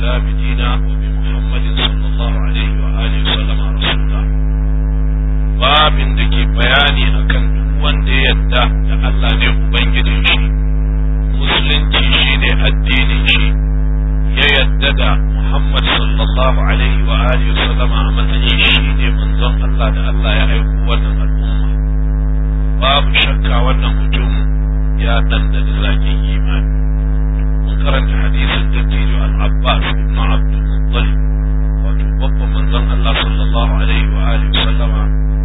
الإسلام دينا وبمحمد صلى الله عليه وآله وسلم رسولا باب دكي بياني أكن wanda ya yadda da Allah ne Ubangijin shi, Musulunci shi ne addinin shi, ya yadda da Muhammad sallallahu Alaihi wa alihi sallama a matsayin shi ne manzon Allah da Allah ya aiko wannan al'umma. Babu shakka wannan mutum ya ɗanɗana zakin imani. Mun karanta hadisin dattijo al-Abbas ibn Abdul Muttalib wato babban manzon Allah sallallahu Alaihi wa alihi sallama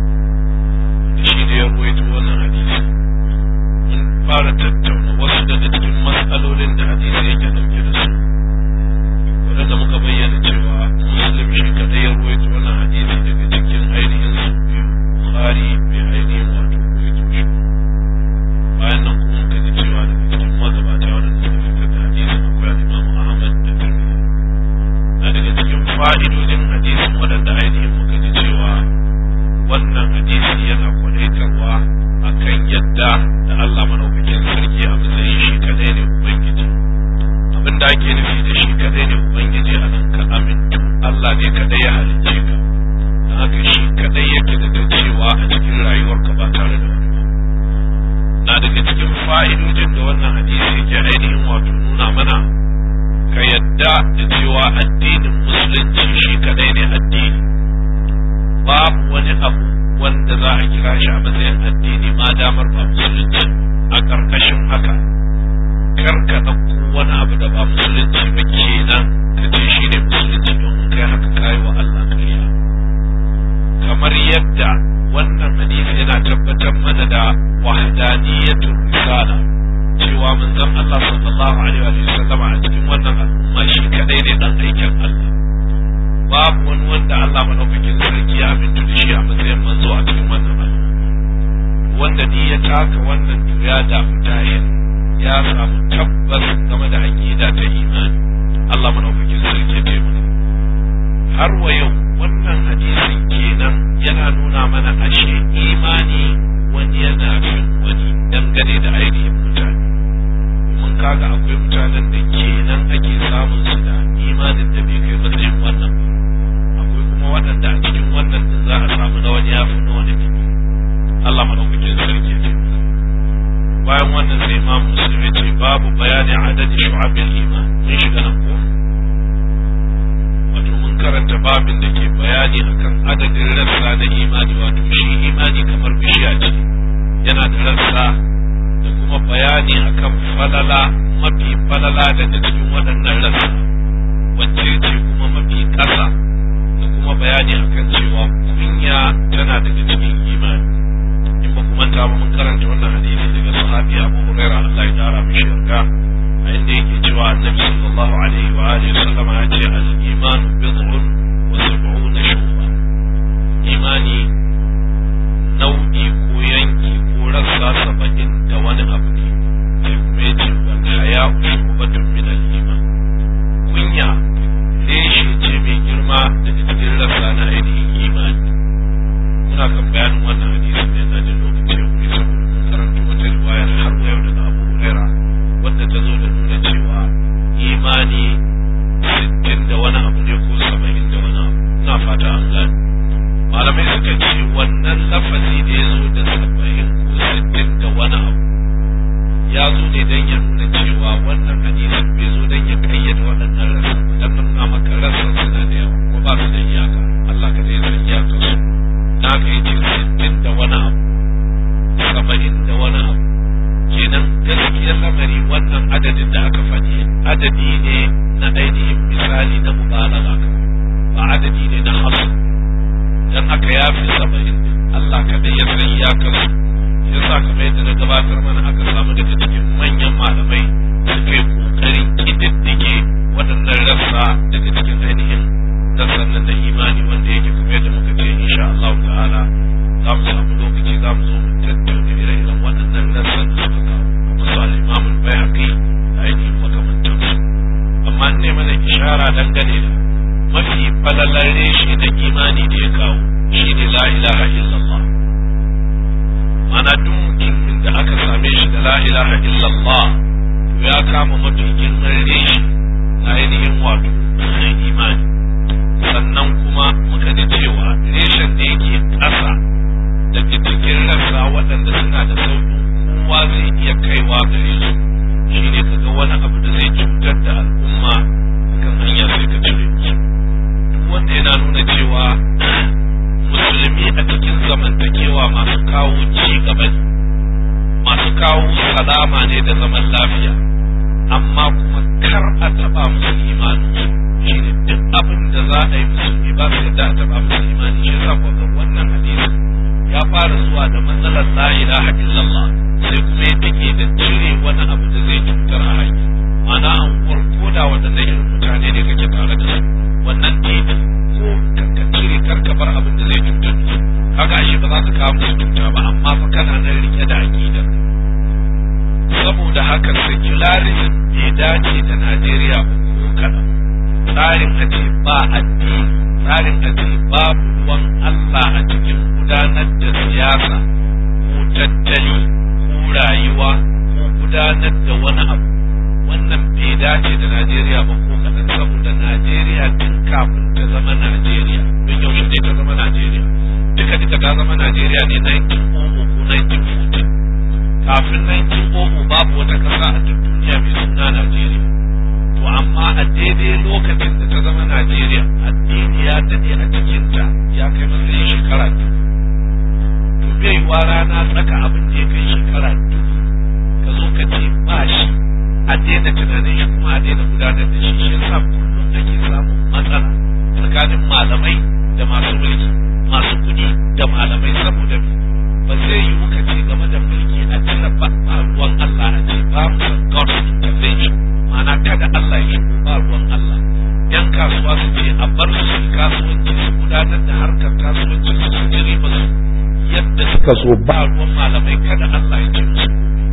shi ne ya ruwaito wannan hadisi mun fara tattauna wasu daga cikin matsalolin da hadisi yake dauke da su waɗanda muka bayyana cewa muslim shi kadai ya ruwaito wannan hadisi daga cikin ainihin su biyu bukhari bai ainihin wato ruwaito shi bayan nan kuma muka ji cewa daga cikin magabata waɗanda suka fitar da hadisin akwai al-imamu ahmad da tirmidhi na daga cikin fa'idodin hadisin waɗanda ainihin muka ji cewa wannan hadisi yana kwadaitarwa a kan yadda da Allah madaukakin sarki a matsayin shi kadai ne Ubangiji. Abin da ake nufi da shi kadai ne Ubangiji a nan ka amintu Allah ne kadai ya halicce ka. Don haka shi kadai yake da cewa a cikin rayuwarka ba tare da wani ba. Na daga cikin fa'idojin da wannan hadisi yake ainihin wato nuna mana ka yadda da cewa addinin musulunci shi kadai ne addini. babu wani abu wanda za a kira shi a matsayin addini ma damar ba musulunci a ƙarƙashin haka kar ka ɗauko wani abu da ba musulunci ba kenan ka ce shi ne musulunci don kai haka kayi wa Allah kariya kamar yadda wannan hadisi yana tabbatar mana da wahdaniyatul risala cewa manzon Allah sallallahu alaihi wa sallam a cikin wannan al'umma shi kadai ne dan aikin Allah babu wani wanda Allah madaukakin sarki ya amintu da shi a matsayin manzo a cikin wannan al'umma wanda ni ya taka wannan ya da mutayen ya samu tabbas game da aqida ta imani Allah madaukakin sarki ya taimaka har wa yau wannan hadisin kenan yana nuna mana ashe imani wani yana fin wani dangane da ainihin mutane mun kaga akwai mutanen da kenan ake samun su da imanin da bai kai matsayin wannan ba kuma waɗanda a cikin wannan din za a samu na wani yafi na wani ne Allah madaukakin sarki ya ce bayan wannan sai imam muslim ya ce babu bayani adadin shu'abil iman mun shiga nan ko wato mun karanta babin da ke bayani akan adadin rassa na imani wato shi imani kamar bishiya ce yana da rassa da kuma bayani akan falala mafi falala daga cikin waɗannan rassa wacce ce kuma mafi ƙasa da kuma bayani akan cewa kunya tana daga cikin imani in ba kuma ta mun karanta wannan hadisi daga sahabi Abu Hurairah Allah ya kara mishi yarda a inda yake cewa Annabi sallallahu alaihi wa alihi wasallam ya ce al-iman bid'un wa sab'una shu'ba imani nau'i ko yanki ko rassa saba'in da wani abu ne sai kuma ya ce wal haya'u shu'batun min al-iman kunya reshe ce mai girma daga cikin rassa na ainihin imani muna kan bayanin wannan hadisi ne na jin lokaci ya kuma saboda mun karanta wata riwayar har wa yau daga Abu Huraira wadda ta zo da nuna cewa imani sittin da wani abu ne ko saba'in da wani abu ina fata an gane malamai suka ce wannan lafazi da ya zo da saba'in ko sittin da wani abu ya zo ne don ya nuna cewa wannan hadisin bai zo don ya kayyade waɗannan rasa don nuna maka rasa suna da yawa ko ba su da iyaka Allah ka zai san iyakar su na ka yi ce sittin da wani abu saba'in da wani abu kenan gaskiyar lamari wannan adadin da aka faɗi adadi ne na ainihin misali na mubalaga ba adadi ne na hasu dan haka ya fi saba'in Allah kaɗai ya san iyakar su ya sa kamar yadda na gabatar mana aka samu daga cikin manyan malamai suka yi ƙoƙarin ƙididdige waɗannan rassa daga cikin ainihin rassan nan na imani wanda yake kamar yadda muka ce insha Allah ta'ala za mu samu lokaci za mu zo mu tattauna ire-iren waɗannan rassan da suka kawo kamar su al-Imam al-Baihaqi da ainihin makamantansu amma ne mana ishara dangane da mafi falalar reshe na imani da ya kawo shine la ilaha illallah mana duk mutumin da aka same shi da la ilaha illallah to ya kama mafi girman reshe na ainihin wato imani sannan kuma muka ji cewa reshen da yake ƙasa daga cikin rassa waɗanda suna da sauƙin kowa zai iya kaiwa gare su shine kaga wani abu da zai cutar da al'umma kan hanya sai ka cire musu duk wanda yana nuna cewa musulmi a cikin zamantakewa masu kawo ci gaba ne masu kawo salama ne da zaman lafiya amma kuma kar a taba musu imanin shine duk abin da za a yi musulmi ba su yadda a taba musu imani shi yasa ko ga wannan hadisi ya fara zuwa da matsalar la ilaha illallah sai kuma ya take da cire wani abu da zai cutar a haƙi ma'ana an uwar koda waɗannan irin mutane ne kake tare da su wannan titi ko ka cire kar ka bar abin da zai cutar da su kaga ashe ba za ka kawo musu cuta ba amma fa kana nan rike da aqidar saboda haka secularism bai dace da Najeriya ba ko kaɗan tsarin a ce ba addini tsarin a ce babu ruwan Allah a cikin gudanar da siyasa ko tattali ko rayuwa ko gudanar da wani abu wannan bai dace da Najeriya ba ko kaɗan saboda Najeriya tun kafin ta zama Najeriya don yaushe ne ta zama Najeriya duka duka ta zama Najeriya ne 1900 ko 1940 kafin 1900 babu wata ƙasa a duk duniya mai suna Najeriya to amma a daidai lokacin da ta zama Najeriya addini ya dade a cikinta ya kai matsayin shekara dubu to bai wa rana tsaka abin da ya kai shekara dubu ka zo ka ce ba shi a daina tunanin shi kuma a daina gudanar da shi shi yasa kullum ake samun matsala tsakanin malamai da masu mulki masu kuɗi da malamai saboda ba zai yi muka ce game da mulki a cire ba ruwan Allah a ce ba mu san God's intervention ma'ana kada Allah ya shigo ba ruwan Allah yan kasuwa su ce a bar su kasuwanci su gudanar da harkar kasuwanci su su ji riba su yadda suka so ba ruwan malamai kada Allah ya ce musu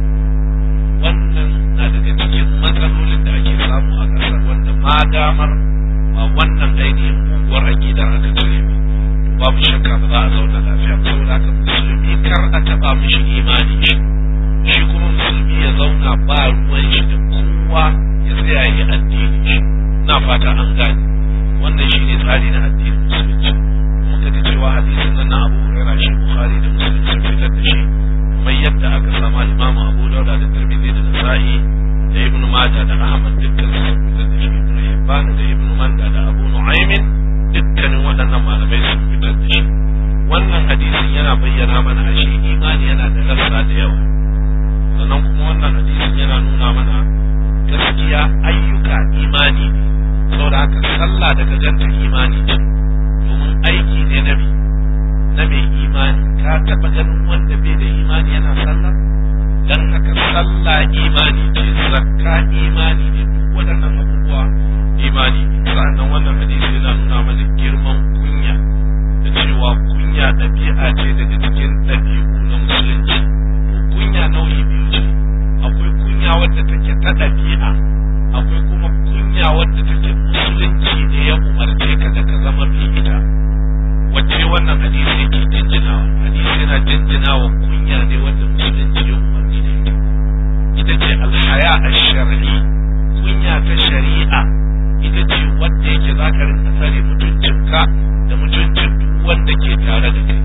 wannan na daga cikin matsalolin da ake samu a ƙasar wanda ma damar ba wannan ainihin muguwar aƙidar aka cire ba babu shakka ba za a zauna lafiya saboda haka musulmi kar a taɓa mishi imani shi shi kuma musulmi ya zauna ba ruwan shi da kowa ya tsaya yi addini shi na fata an gane wannan shi ne tsari na addinin musulunci muka ji cewa hadisin nan na abu hurairah shi bukhari da muslim sun fitar da shi mai yadda aka sama imamu abu dauda da tirmidhi da nasa'i da ibnu majah da ahmad dukkan sun fitar da shi ibnu hibban da ibnu manda da abu nu'aymin dukkanin waɗannan malamai sun fitar da shi wannan hadisin yana bayyana mana ashe imani yana da rassa da yawa sannan kuma wannan hadisin yana nuna mana gaskiya ayyuka imani ne saboda haka sallah daga ganta imani ce domin aiki ne na mai na mai imani ka taɓa ganin wanda bai da imani yana sallah dan haka sallah imani ce zakka imani ne duk waɗannan abubuwa imani sa'annan wannan hadisi yana nuna mana girman kunya da cewa kunya ɗabi'a ce daga cikin ɗabi'u na musulunci to kunya nau'i biyu ce akwai kunya wadda take ta ɗabi'a akwai kuma kunya wadda take musulunci ne ya umarce ka da ka zama mai ita wacce wannan hadisi yake jinjinawa hadisi yana jinjinawa kunya ne wadda musulunci ya umarci da ita ita ce alhaya a shar'i kunya ta shari'a ita ce wadda yake za ka rinka tsare mutuncinka da mutuncin duk wanda ke tare da kai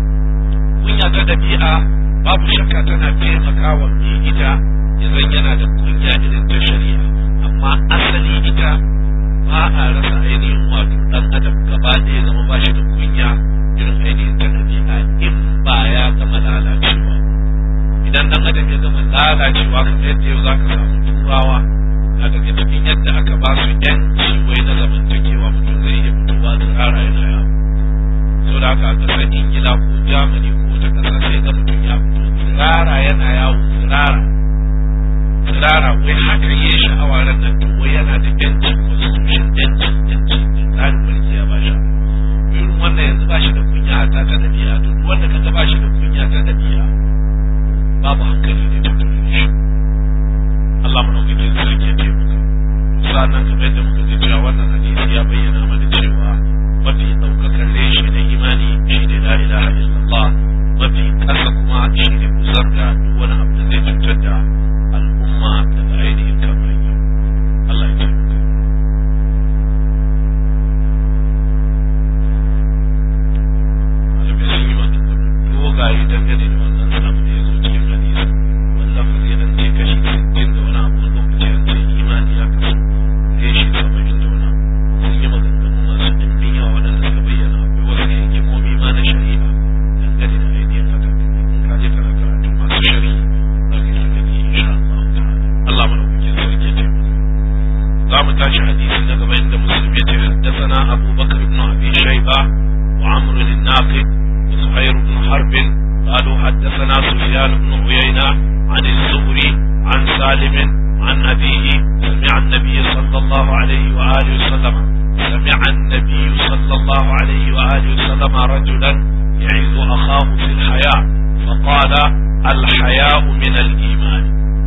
kunya ta dabi'a babu shakka tana taimakawa mai ita idan yana da kunya irin ta shari'a amma asali ita ba a rasa ainihin wato dan adam gaba ɗaya zama ba shi da kunya irin ainihin ta dabi'a in ba ya gama lalacewa idan dan adam ya gama lalacewa kamar yadda yau za ka samu turawa na daga cikin yadda aka ba su yanci wai na zamantakewa mutum zai iya fitowa tsirara yana yawo so da haka a ƙasar ingila ko germany ko wata ƙasa sai ga mutum ya fito tsirara yana yawo tsirara tsirara wai haka yi sha'awa ran nan to wai yana da yanci constitution yanci yanci tsarin mulki ya ba shi irin wannan yanzu ba shi da kunya ta ta dabi'a to wanda kaga ba shi da kunya ta dabi'a babu hankali ne ta shi Allah madaukakin sarki ya taimaka sannan kamar yadda muka ji cewa wannan hadisi ya bayyana mana cewa mafi ɗaukakar reshe na imani shi ne la ilaha illallah mafi ƙasa kuma shi ne kusar da duk wani abu da zai cutar da al'umma daga ainihin kan hanya Allah ya taimaka za a yi dangane da wannan abu da ya zo cikin hadisi wani lafazi an ce kashi sittin da wani abu lokaci an ce imani ya kasu reshi saba'in da wani sun yi maganganu masu ɗimbin yawa waɗanda suka bayyana akwai wasu hikimomi ma na shari'a dangane da ainihin haka in ka je kana karatu masu shari'a za ka yi sakani insha Allah ta'ala Allah madaukakin sarki ya taimaka za mu tashi hadisi na gaba inda muslim ya ce haddathana Abu Bakar ibn Abi Shayba wa Amr al-Naqid wa Zuhair ibn Harb قالوا حدثنا سفيان بن عيينة عن الزهري عن سالم عن أبيه سمع النبي صلى الله عليه وآله وسلم سمع النبي صلى الله عليه وآله وسلم رجلا يعظ أخاه في الحياة فقال الحياء من الإيمان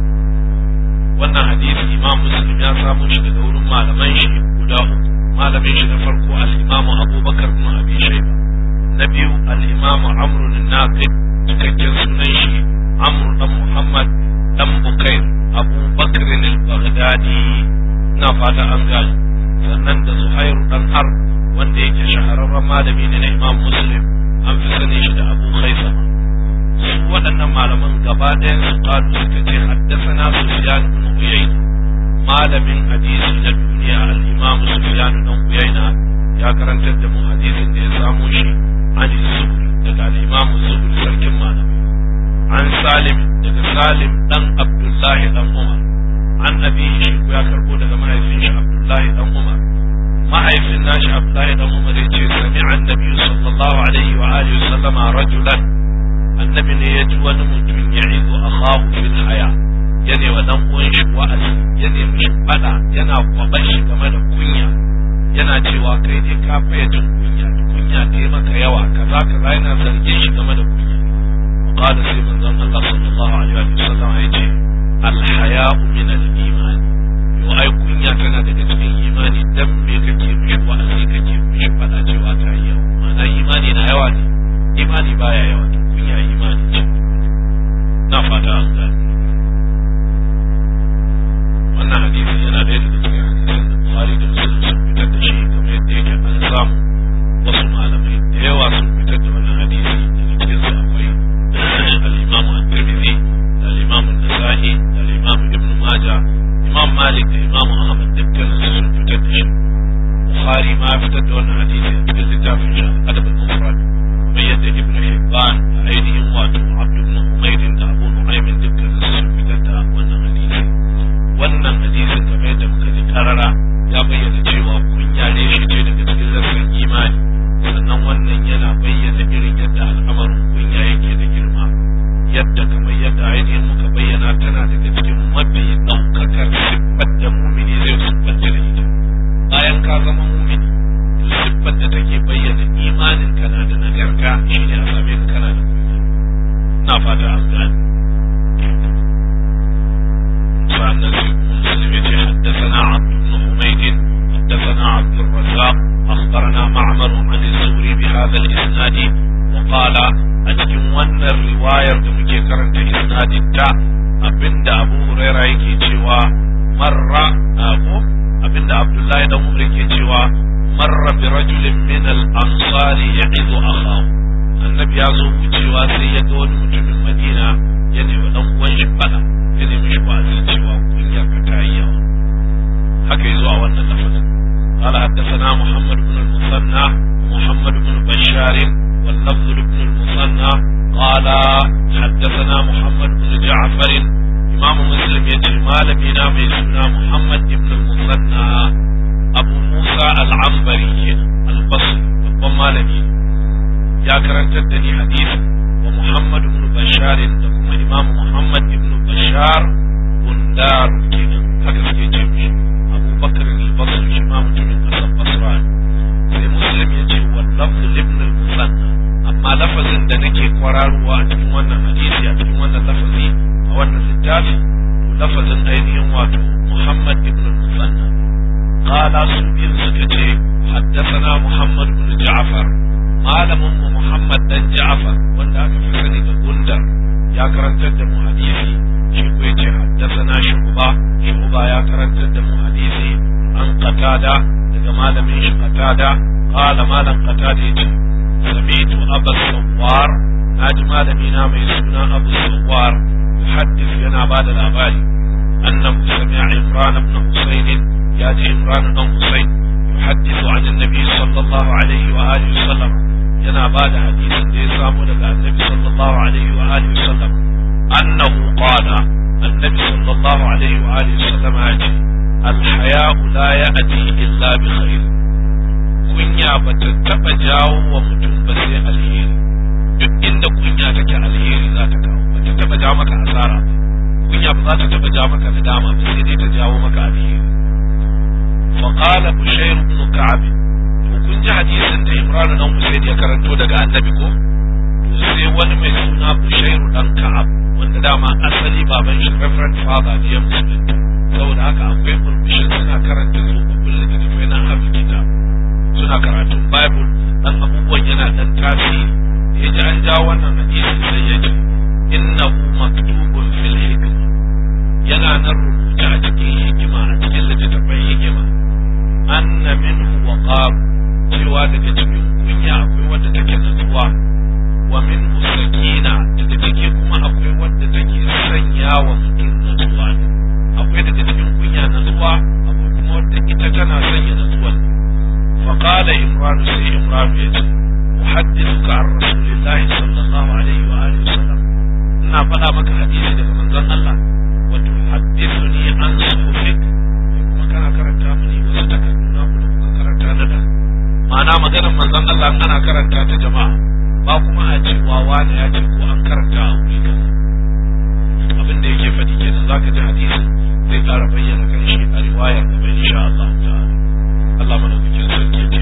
wannan hadisi imam muslim ya samu shi daga wurin malaman shi guda uku malamin shi na farko al-imam abubakar ibn abi shayba na biyu al-imam amr an-naqid cikakken sunan shi amr dan muhammad dan bukair abubakar al-baghdadi ina fata an gane sannan da zuhair dan har wanda yake shahararren malami ne na imam muslim an fi sani shi da abu khaisama su waɗannan malaman gaba ɗayan su kalu suka ce haddasana Sufyan ibn Uyayna malamin hadisi na duniya al-Imam Sufyan ibn Uyayna ya karantar da mu hadisin da ya samu shi an Zuhri daga al-Imam Zuhri sarkin malamai an Salim daga Salim dan Abdullahi dan Umar an abi shi ya karbo daga mahaifin shi Abdullahi dan Umar mahaifin nashi Abdullahi dan Umar ya ce sami'a annabi sallallahu alaihi wa alihi wa sallama rajulan annabi ne ya ji wani mutum ya izo a kawo fil haya ya ne wa dan uwan shi wa'azi ya ne mishi fada yana kwaban shi game da kunya yana cewa kai ne ka faya jin kunya kunya ta yi maka yawa kaza kaza yana zargin shi game da kunya qala sai manzon Allah sallallahu alaihi wa sallam ya ce al haya'u min al iman yo ai kunya tana daga cikin imani dan me kake mishi wa'azi kake mishi fada cewa ta yi yawa ma'ana imani na yawa ne imani baya yawa kunya imani ce na fata an gani wannan hadisi yana ɗaya daga cikin hadisan da Bukhari da Muslim sun fitar da shi kamar yadda yake an samu wasu malamai da yawa sun fitar da wannan hadisi daga cikin su akwai al-Imam At-Tirmidhi da al-Imam An-Nasa'i da al-Imam Ibn Majah Imam Malik da Imam Ahmad dukkanin su sun fitar da shi Bukhari ma ya fitar da wannan hadisi a cikin littafin shi Adab al-Mufrad kamar yadda Ibn Hibban da ainihin wato Abd ibn Humayd da Abu Nu'aym dukkanin su sun fitar da wannan hadisi wannan hadisin kamar yadda muka ji karara ya bayyana cewa kunya ne shi ce daga cikin lafiyar imani sannan wannan yana bayyana irin yadda al'amarin kunya yake da girma yadda kamar yadda ainihin muka bayyana tana daga cikin mafi ɗaukakar siffar da mumini zai siffanta da ita bayan ka zama mumini to siffar da take bayyana imanin kana da nagarta shine a same ka kana da kunya na fata an gane فأن مسلم حدثنا عبد بن حميد حدثنا عبد الرزاق أخبرنا معمر عن الزهري بهذا الإسناد وقال أتكن ون الرواية دمجي كرنت إسناد التاء أبند أبو هريرة يكي تشوى مرة أبو أبند عبد الله بن عمر يكي تشوى مر برجل من الأنصار يعظ أخاه النبي يزو تشوى سيدون مجم المدينة يعني ودن وجبنا ya nemi shi wa'azi cewa kunya ka ta yi yawa haka yazo a wannan lafazin قال حدثنا محمد بن المثنى ومحمد بن بشار واللفظ لابن المثنى قال حدثنا محمد بن جعفر إمام مسلم يجري مالمينا ميسونا محمد بن المثنى أبو موسى العنبري البصري babban malami ya karantar da ni hadisi wa Muhammad ibn Bashar da kuma Imam Muhammad ibn Bashar Bundar kenan haka suke ce mishi Abu Bakar al-Basri shi ma mutumin kasar Basra sai Muslim ya ce wa lafzu ibn al-Musanna amma lafazin da nake kwararowa a cikin wannan hadisi a cikin wannan lafazi a wannan littafi to lafazin ainihin wato Muhammad ibn al-Musanna قال سبيل سكتي حدثنا محمد بن جعفر malamin mu Muhammad dan Ja'far wanda aka fi sani da Gundar ya karantar da mu hadisi shi ko yace haddathana Shu'ba Shu'ba ya karantar da mu hadisi an Qatada daga malamin shi Qatada qala malam Qatada yace sami'tu Abu Sawwar na ji malami na mai suna Abu Sawwar muhaddis yana ba da labari annahu sami'a Imran ibn Husayn ya ji Imran ibn Husayn yuhaddithu an annabi sallallahu alaihi wa alihi wasallam yana ba da hadisin da ya samu daga annabi sallallahu alaihi wa alihi wasallam annahu qala annabi sallallahu alaihi wa alihi wasallam ya ce الحياء لا يأتي إلا بخير kunya ba ta taɓa jawo wa mutum ba sai alheri duk inda kunya take alheri za ta kawo ba ta taɓa jawo maka asara ba kunya ba za ta taɓa jawo maka nadama ba sai dai ta jawo maka alheri fa qala bushayr ibn ka'ab to kun ji hadisin da imran dan husayn ya karanto daga annabi ko to sai wani mai suna bushayr dan ka'ab wanda dama asali baban shi reverend father ne ya musulunta saboda haka akwai burbushin suna karanta tsofaffin littattafai na hafi kitab suna karatun Bible dan abubuwan yana dan tasiri ya ji an ja wannan hadisi sai ya ce innahu maktubun fil hikma yana nan rubuce a cikin hikima a cikin littattafan hikima anna minhu waqar cewa daga cikin kunya akwai wadda take natsuwa wa minhu sakina daga ciki kuma akwai wadda take sanya wa mutum natsuwa ne akwai daga cikin kunya natsuwa akwai kuma wadda ita tana sanya natsuwa ne فقال إمران سي إمران يجي أحدثك عن رسول الله صلى الله عليه وآله وسلم إنا فلا مك حديث لك من ذن الله وتحدثني عن صحفك kuma kana karanta mini wasu takardu na ku da kuka karanta na da ma'ana maganar manzon Allah ana karanta ta jama'a ba kuma a cewa wani ya ce ko an karanta a wuri kaza abin da yake faɗi kenan zaka ji hadisin zai ƙara bayyana kan shi a riwayar gaba insha Allah ta'ala Allah madaukakin sarki ya ce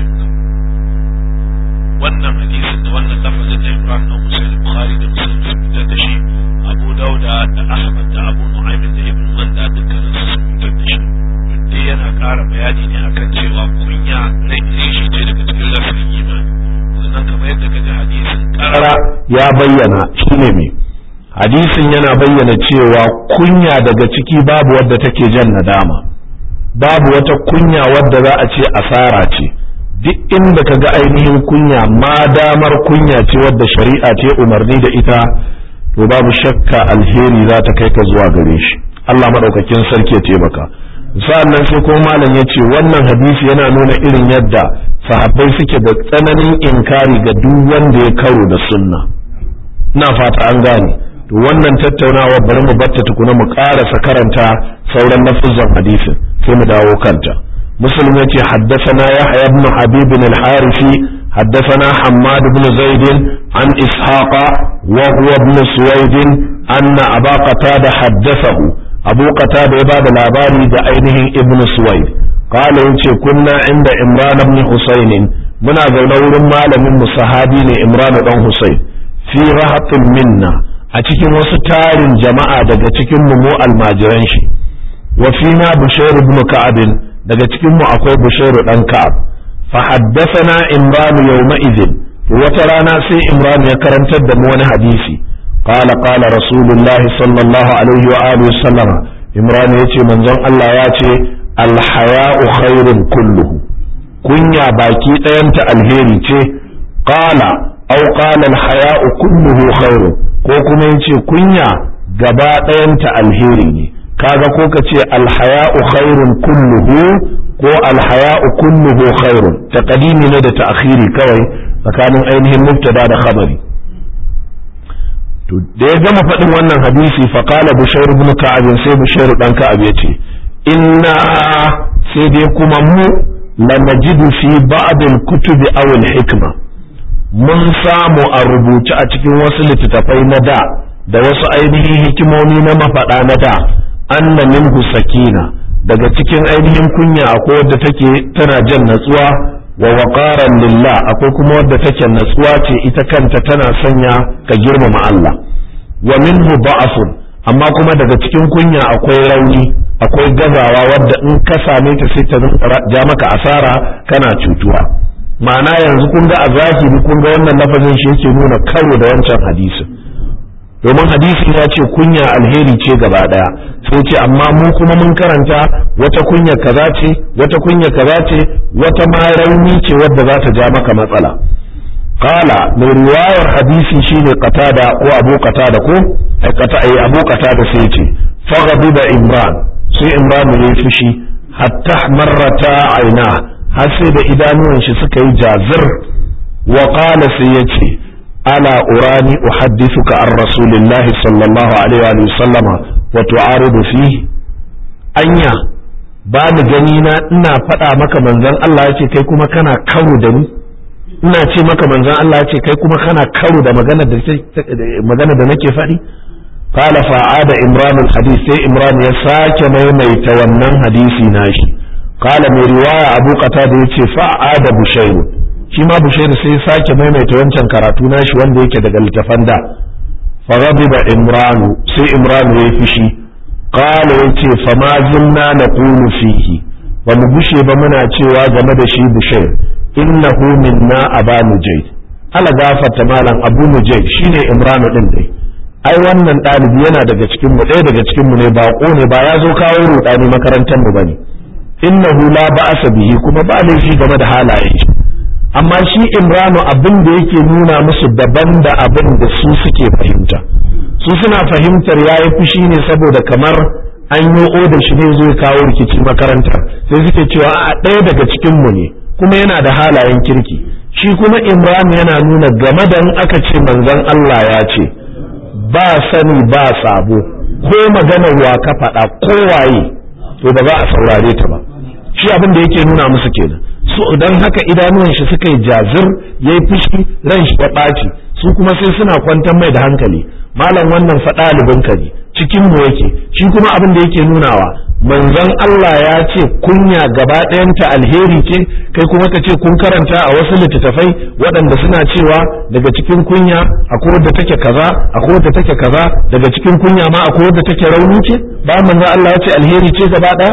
wannan hadisin da wannan lafazin da Ibrahim na Musayyid Bukhari da Muslim sun fitar da shi Abu Dauda da Ahmad da Abu Nu'aym da Ibn Manda dukkanin su sun fitar da shi duk yana ƙara bayani ne akan cewa kunya rai shi ce daga cikin lafazin imani sannan kamar yadda ka ji hadisin ƙara ya bayyana shine me hadisin yana bayyana cewa kunya daga ciki babu wadda take jan nadama babu wata kunya wadda za a ce asara ce duk inda ka ga ainihin kunya ma damar kunya ce wadda shari'a ce umarni da ita to babu shakka alheri za ta kai ka zuwa gare shi Allah maɗaukakin sarki ya taimaka sa'annan sai kuma malam ya ce wannan hadisi yana nuna irin yadda sahabbai suke da tsananin inkari ga duk wanda ya karo da sunna ina fata an gane to wannan tattaunawa bari mu batta tukuna mu ƙarasa karanta sauran lafuzan hadisin sai mu dawo kanta muslim yace haddathana yahya ibn habib al-harithi haddathana hammad ibn zaid an ishaqa wa huwa ibn suwaid anna aba qatada haddathahu abu qatada ya bada labari da ainihin ibn suwaid qala yace kunna inda imran ibn husayn muna zaune wurin malamin mu sahabi ne imran dan husayn fi rahatin minna a cikin wasu tarin jama'a daga cikin mu mu almajiran shi wa fina bushair ibn ka'ab daga cikin mu akwai bushair dan ka'ab fa haddathana imran yawma idhin wata rana sai imran ya karantar da mu wani hadisi qala qala rasulullahi sallallahu alaihi wa alihi wasallam imran yace manzon Allah ya ce al haya'u khairun kulluhu kunya baki ɗayanta alheri ce qala aw qala al haya'u kulluhu khairun ko kuma yace kunya gaba ɗayanta alheri ne kaga ko ka ce alhaya'u khairun kulluhu ko alhaya'u kulluhu khairun taqdimi ne da ta'khiri kawai tsakanin ainihin mubtada da khabari to da ya gama faɗin wannan hadisi fa qala bushair ibn ka'ab sai bushair dan ka'ab yace inna sai dai kuma mu la najidu fi ba'd al-kutubi aw al-hikma mun samu a rubuce a cikin wasu littattafai na da da wasu ainihin hikimomi na mafaɗa na da anna minhu sakina daga cikin ainihin kunya akwai wadda take tana jan natsuwa wa waqaran lillah akwai kuma wadda take natsuwa ce ita kanta tana sanya ka girmama Allah wa minhu ba'afun amma kuma daga cikin kunya akwai rauni akwai gazawa wadda in ka same ta sai ta ja maka asara kana cutuwa ma'ana yanzu kun ga a zahiri kun ga wannan lafazin shi yake nuna karo da wancan hadisin domin hadisin ya ce kunya alheri ce gaba daya sai ce amma mu kuma mun karanta wata kunya kaza ce wata kunya kaza ce wata ma rauni ce wadda za ta ja maka matsala qala mai riwayar hadisi shine qatada ko abu qatada ko ai qata ai abu qatada sai ce faghadiba imran sai imran ya fushi hatta marrata aina har sai da idanuwan shi suka yi jazir wa qala sai yace ala urani uhaddithuka an rasulillahi sallallahu alaihi wa sallama wa tu'aridu fihi anya ba ni gani na ina faɗa maka manzon Allah yace kai kuma kana karo da ni ina ce maka manzon Allah yace kai kuma kana karo da magana da magana da nake faɗi قال فعاد إمران الحديث سي إمران يساك ميميت ونن حديثي ناشي قال من رواية أبو قتادة يتي فعاد بشير shi ma Bushairu sai sake maimaita wancan karatu nashi wanda yake daga littafan da faghadiba imranu sai imranu ya fushi qala yace fa ma zunna naqulu fihi ba mu bushe ba muna cewa game da shi Bushair innahu minna aba nujayd ala gafarta malam abu nujayd shine imranu din dai ai wannan ɗalibi yana daga cikin mu ɗaya daga cikin mu ne baƙo ne ba ya zo kawo rudani makarantar mu bane innahu la ba'asa bihi kuma ba laifi game da halayen shi amma shi imranu abin da yake nuna musu daban da abin da su suke fahimta su suna fahimtar yayi fushi ne saboda kamar an yi oda shi ne zai kawo rikici makarantar sai suke cewa a ɗaya daga cikin mu ne kuma yana da halayen kirki shi kuma imranu yana nuna game da in aka ce manzon Allah ya ce ba sani ba sabo ko maganar wa ka faɗa ko waye to ba za a saurare ta ba shi abin da yake nuna musu kenan so don haka idanuwan shi suka yi jazir ya yi fushi ran shi ya ɓaci su kuma sai suna kwantar mai da hankali malam wannan faɗa ka ne cikin mu yake shi kuma abin da yake nunawa manzon Allah ya ce kunya gaba ɗayanta alheri ce kai kuma ka ce kun karanta a wasu littattafai waɗanda suna cewa daga cikin kunya akwai wadda take kaza akwai wadda take kaza daga cikin kunya ma akwai wadda take rauni ce ba manzon Allah ya ce alheri ce gaba ɗaya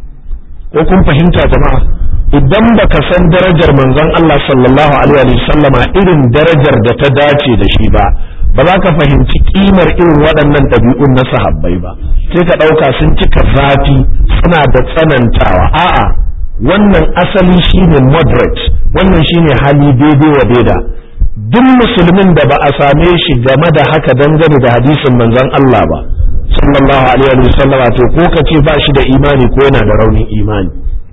ko kun fahimta jama'a idan baka san darajar manzon Allah sallallahu alaihi wa sallama irin darajar da ta dace da shi ba ba za ka fahimci kimar irin waɗannan ɗabi'un na sahabbai ba sai ka ɗauka sun cika zafi suna da tsanantawa a'a wannan asali shine moderate wannan shine hali daidai wa daida duk musulmin da ba a same shi game da haka dangane da hadisin manzon Allah ba sallallahu alaihi wa sallama to ko ka ce ba shi da imani ko yana da raunin imani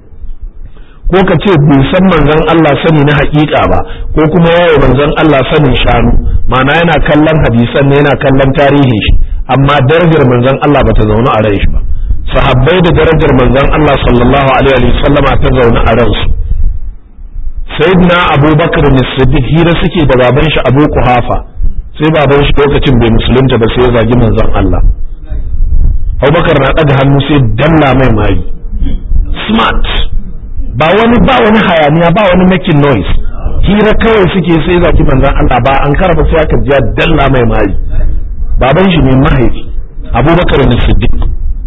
ko ka ce bai san manzon Allah sani na haƙiƙa ba ko kuma yayi manzon Allah sanin shanu ma'ana yana kallon hadisan ne yana kallon tarihin shi amma darajar manzon Allah bata zauna a ran shi ba sahabbai da darajar manzon Allah sallallahu alaihi wa sallama ta zauna a ran su sayyidina abubakar ne siddiq hira suke da baban shi abu kuhafa sai baban shi lokacin bai musulunta ba sai ya zagi manzon Allah abubakar na ɗaga hannu sai dalla mai mari smart ba wani ba wani hayaniya ba wani making noise hira kawai suke sai zaki manzon Allah ba an karaba sai aka ji dalla mai mari baban shi ne mahaifi Abubakar ne Siddiq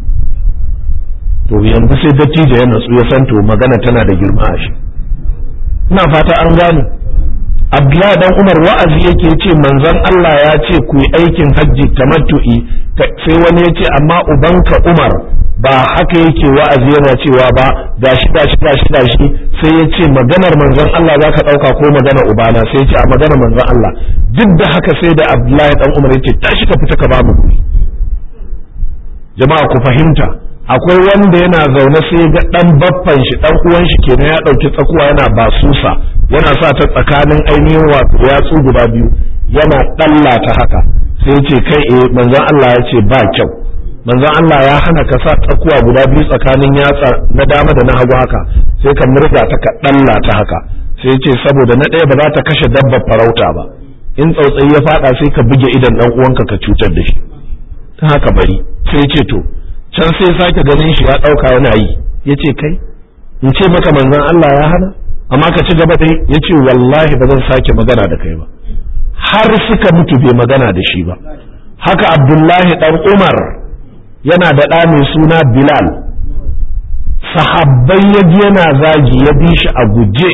to yanzu sai dattijo ya natsu ya san to magana tana da girma a shi ina fata an gane Abdullahi dan Umar wa'azi yake ce manzon Allah ya ce ku yi aikin hajji tamattu'i sai wani ya ce amma ubanka Umar ba haka yake wa'azi yana cewa ba gashi gashi gashi gashi sai ya ce maganar manzon Allah za ka ɗauka ko maganar ubana sai ya ce a maganar manzon Allah duk da haka sai da Abdullahi dan Umar ya ce tashi ka fita ka ba mu kuɗi jama'a ku fahimta akwai wanda yana zaune sai ga dan baffan shi dan uwan shi kenan ya ɗauki tsakuwa yana basusa yana sa ta tsakanin ainihin wato yatsu guda biyu yana ɗalla ta haka sai ya ce kai eh manzon Allah ya ce ba kyau manzon Allah ya hana ka sa tsakuwa guda biyu tsakanin yatsa na dama da na hagu haka sai ka murga ta ka ɗalla ta haka sai ya ce saboda na ɗaya ba za ta kashe dabbar farauta ba in tsautsayi ya faɗa sai ka buge idan ɗan uwanka ka cutar da shi ta haka bari sai ya ce to can sai sake ganin shi ya ɗauka yana yi ya ce kai in ce maka manzon Allah ya hana amma ka ci gaba dai ya ce wallahi ba zan sake magana da kai ba har suka mutu bai magana da shi ba haka abdullahi ɗan umar yana da ɗa mai suna bilal sahabbai ya ji yana zagi ya bi shi a guje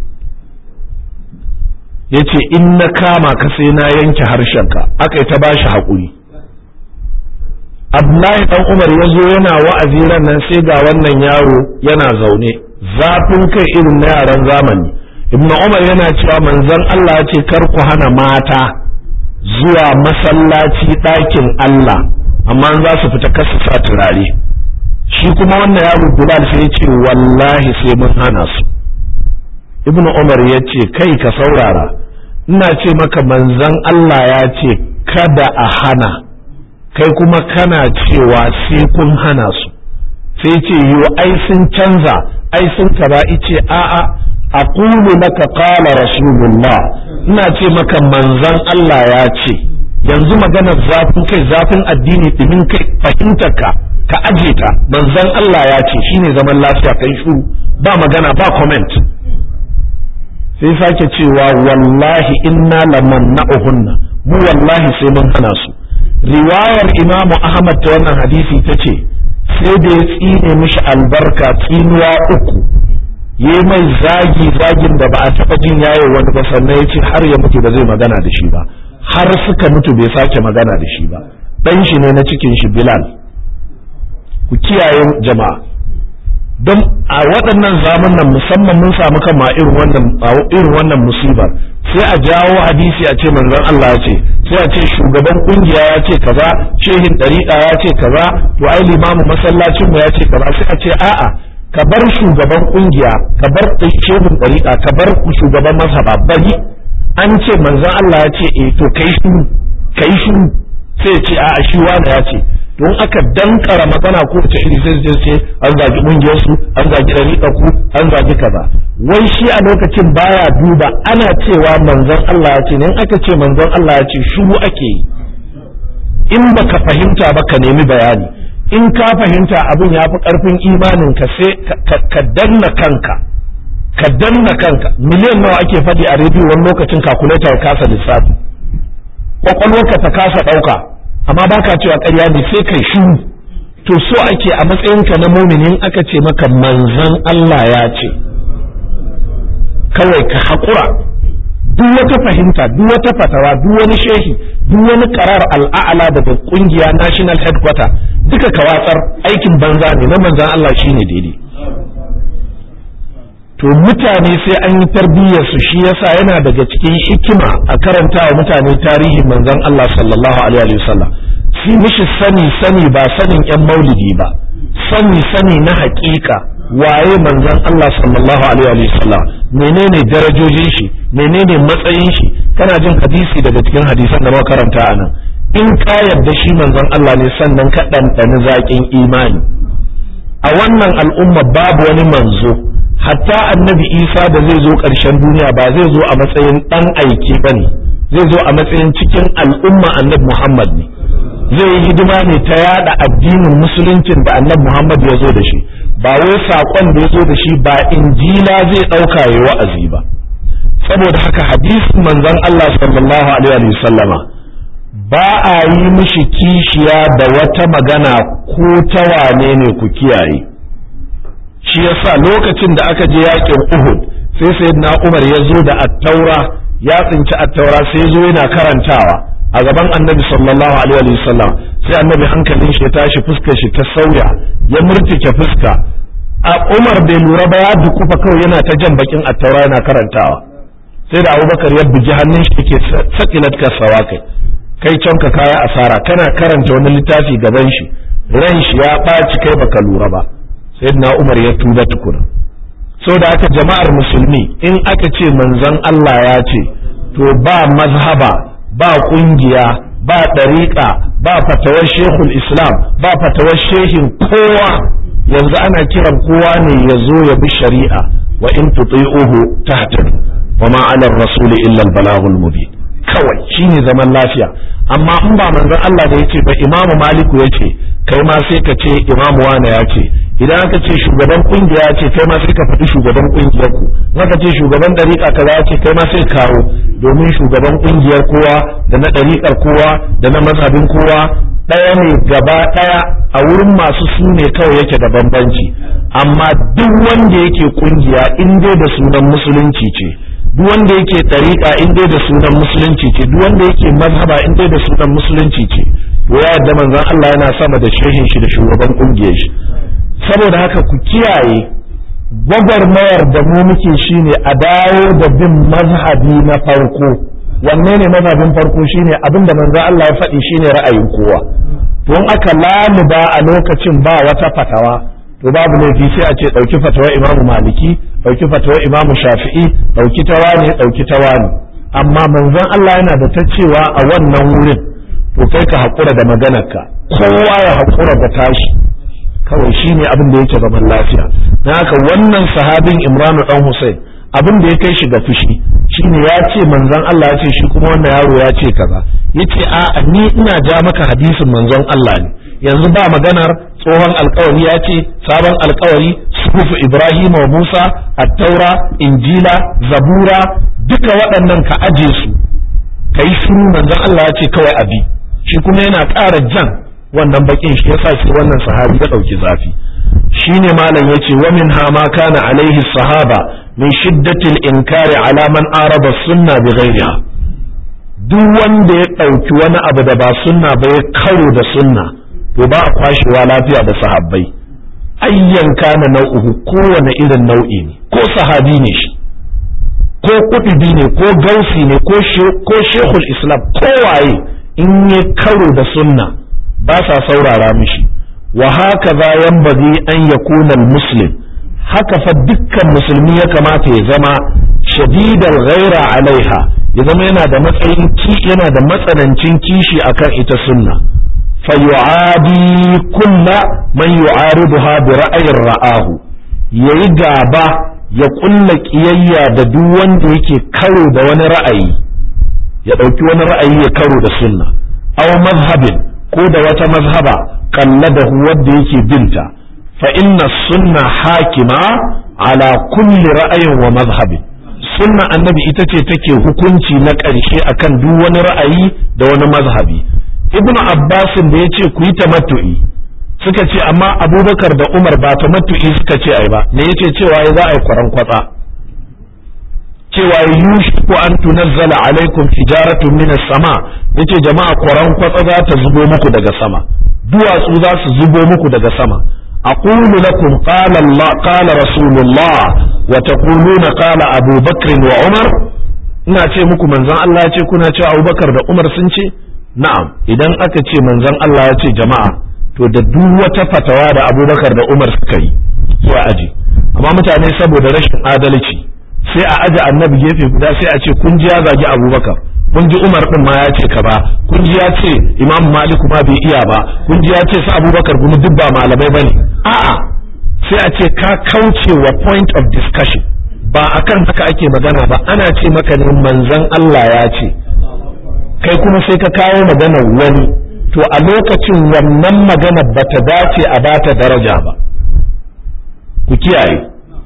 ya ce in na kama ka sai na yanke harshenka aka yi ta ba shi haƙuri Abdullahi dan Umar ya zo yana wa'azi ran nan sai ga wannan yaro yana zaune zafin kai irin na yaran zamani ibnu umar yana cewa manzon Allah ya ce kar ku hana mata zuwa masallaci ɗakin Allah amma za su fita kasu sa turare shi kuma wannan yaro Bilal sai ya ce wallahi sai mun hana su ibnu umar ya ce kai ka saurara ina ce maka manzon Allah ya ce kada a hana kai kuma kana cewa sai kun hana su sai ce yo ai sun canza ai sun kaza ice a'a aqulu laka qala rasulullah ina ce maka manzon Allah ya ce yanzu maganar zafin kai zafin addini dimin kai fahimtar ka ka aje ta manzon Allah ya ce shine zaman lafiya kai shuru ba magana ba comment sai sake cewa wallahi inna lamanna'uhunna mu wallahi sai mun hana su riwayar imamu ahmad ta wannan hadisi ta ce sai da ya tsine mishi albarka tsinuwa uku ya mai zagi zagin da ba a taɓa jin yayo wani ba sannan ya ce har ya mutu ba zai magana da shi ba har suka mutu bai sake magana da shi ba ɗan shi ne na cikin shi bilal ku kiyaye jama'a don a waɗannan zamunan musamman mun samu kan ma irin wannan irin wannan musibar sai a jawo hadisi a ce manzon Allah ya ce sai a ce shugaban kungiya ya ce kaza shehin dariƙa ya ce kaza to ai limamu masallacin mu ya ce kaza sai a ce a'a ka bar shugaban kungiya ka bar shehin dariƙa ka bar shugaban mazhaba bari an ce manzon Allah ya ce eh to kai shi kai shi sai ya ce a'a shi wani ya ce don aka dankara magana ko ta iri sai su ce an zagi kungiyar su an zagi dariƙa ku an zagi kaza wai shi a lokacin baya duba ana cewa manzon Allah ya ce ne in aka ce manzon Allah ya ce shuru ake yi in baka fahimta ba ka nemi bayani in ka fahimta abin ya fi karfin imanin ka sai ka danna kanka ka danna kanka miliyan nawa ake faɗi a rediyo wani lokacin kakuleta ya kasa lissafi kwakwalwarka ta kasa ɗauka amma baka cewa ƙarya ne sai kai shiru to so ake a matsayinka na muminin aka ce maka manzon Allah ya ce kawai ka haƙura duk wata fahimta duk wata fatawa duk wani shehi duk wani karar al'a'ala daga kungiya national headquarter duka ka watsar aikin banza ne na manzon Allah shine daidai to mutane sai an yi tarbiyyar su shi yasa yana daga cikin hikima a karanta wa mutane tarihin manzon Allah sallallahu alaihi wasallam su mishi sani sani ba sanin yan maulidi ba sani sani na haƙiƙa waye manzon Allah sallallahu alaihi wasallam menene darajojin shi menene matsayin shi kana jin hadisi daga cikin hadisan da muka karanta anan in ka yarda shi manzon Allah ne sannan ka ɗanɗani zaƙin imani a wannan al'umma babu wani manzo hatta annabi isa da zai zo ƙarshen duniya ba zai zo a matsayin ɗan aiki ba ne zai zo a matsayin cikin al'umma annabi muhammad ne zai yi hidima ne ta yada addinin musuluncin da annabi muhammad ya zo da shi ba wai saƙon da ya zo da shi ba injila zai ɗauka ya wa'azi ba saboda haka hadisin manzon allah sallallahu alaihi wasallama ba a yi mishi kishiya da wata magana ko ta wane ne ku kiyaye shi yasa lokacin da aka je yakin Uhud sai sayyidina Umar ya zo da attaura ya tsinci attaura sai ya zo yana karantawa a gaban annabi sallallahu alaihi wa sallam sai annabi hankalin shi ya tashi fuskar shi ta sauya ya murtike fuska a Umar bai lura ba ya dukufa kawai yana ta jan bakin attaura yana karantawa sai da Abubakar ya bugi hannun shi yake sakilat kasawa kai kai can ka kaya asara kana karanta wani littafi gaban shi ran shi ya ɓaci kai baka lura ba sayyidina Umar ya tuba tukuna da aka jama'ar musulmi in aka ce manzon Allah ya ce to ba mazhaba ba kungiya ba ɗariƙa ba fatawar shehul islam ba fatawar shehin kowa yanzu ana kiran kowa ne ya zo ya bi shari'a wa in tuti'uhu tahtadu wa ma 'ala ar-rasul illa al-balaghul mubin kawai shine zaman lafiya amma in ba manzon Allah da yace ba imamu maliku yace kai ma sai ka ce imamu wane ya ce idan aka ce shugaban kungiya ya ce kai ma sai ka faɗi shugaban kungiyar ku aka ce shugaban ɗariƙa kaza ya ce kai ma sai kawo domin shugaban kungiyar kowa da na ɗariƙar kowa da na mazhabin kowa ɗaya ne gaba ɗaya a wurin masu su ne kawai yake da bambanci amma duk wanda yake kungiya in dai da sunan musulunci ce duk wanda yake ɗariƙa in dai da sunan musulunci ce duk wanda yake mazhaba in dai da sunan musulunci ce to ya yarda manzon Allah yana sama da shehin shi da shugaban kungiyar shi saboda haka ku kiyaye gwagwarmayar da mu muke shine a dawo da bin mazhabi na farko wanne ne mazhabin farko shine abin da manzo Allah ya faɗi shine ra'ayin kowa to in aka laluba a lokacin ba wata fatawa to babu laifi sai a ce ɗauki fatawar imamu maliki ɗauki fatawar imamu shafi'i ɗauki ta wane ɗauki ta wane amma manzon Allah yana da ta cewa a wannan wurin to kai ka haƙura da maganarka kowa ya haƙura da tashi kawai shi ne abin da yake zaman lafiya na haka wannan sahabin imranu dan Hussein abin da ya kai shi ga fushi shine ya ce manzon Allah ya ce shi kuma wannan yaro ya ce kaza yace a ni ina ja maka hadisin manzon Allah ne yanzu ba maganar tsohon alkawari ya ce sabon alkawari sufu Ibrahim wa Musa at-Taura Injila Zabura duka waɗannan ka aje su kai shiru manzon Allah ya ce kawai abi shi kuma yana ƙara jan wannan bakin shi yasa shi wannan sahabi ya dauki zafi shine malam yace wa min ha ma kana alaihi sahaba min shiddatil inkari ala man araba sunna bi ghairiha duk wanda ya dauki wani abu da ba sunna ba ya karo da sunna to ba a kwashewa lafiya da sahabbai ayyan kana nau'uhu kowane irin nau'i ne ko sahabi ne shi ko kutubi ne ko gausi ne ko shekul islam ko waye in ya karo da sunna ba sa saurara mishi wa haka za yanbaghi an yakuna muslim haka fa dukkan musulmi ya kamata ya zama shadidal ghaira alaiha ya zama yana da matsayin ki yana da matsanancin kishi akan ita sunna fa yu'adi kulla man yu'ariduha bi ra'ayin ra'ahu yayi gaba ya kulla kiyayya da duk wanda yake karo da wani ra'ayi ya dauki wani ra'ayi ya karo da sunna aw mazhabin ko da wata mazhaba kalladahu wadda yake binta fa inna sunna hakima ala kulli ra'ayin wa mazhabin sunna annabi ita ce take hukunci na ƙarshe akan duk wani ra'ayi da wani mazhabi ibnu abbasin da ya ce ku yi tamattu'i suka ce amma abubakar da umar ba tamattu'i suka ce ai ba me yace cewa za a yi kwaran kwatsa cewa yushiku an tunazzala alaikum hijaratun minas sama yace jama'a kwaran kwatsa za ta zubo muku daga sama duwatsu za su zubo muku daga sama aqulu lakum qala Allah qala rasulullah wa taquluna qala Abu Bakr wa Umar ina ce muku manzon Allah ya ce kuna cewa Abubakar da Umar sun ce na'am idan aka ce manzon Allah ya ce jama'a to da duk wata fatawa da Abubakar da Umar suka yi sai aji amma mutane saboda rashin adalci sai a aje annabi gefe guda sai a ce kun ji ya zagi Abubakar kun ji Umar din ma ya ce ka ba kun ji ya ce Imam Malik ma bai iya ba kun ji ya ce su Abubakar gumi duk ba malamai bane a'a sai a ce ka kauce wa point of discussion ba akan haka ake magana ba ana ce maka ne manzon Allah ya ce kai kuma sai ka kawo magana wani to a lokacin wannan magana bata dace a bata daraja ba ku kiyaye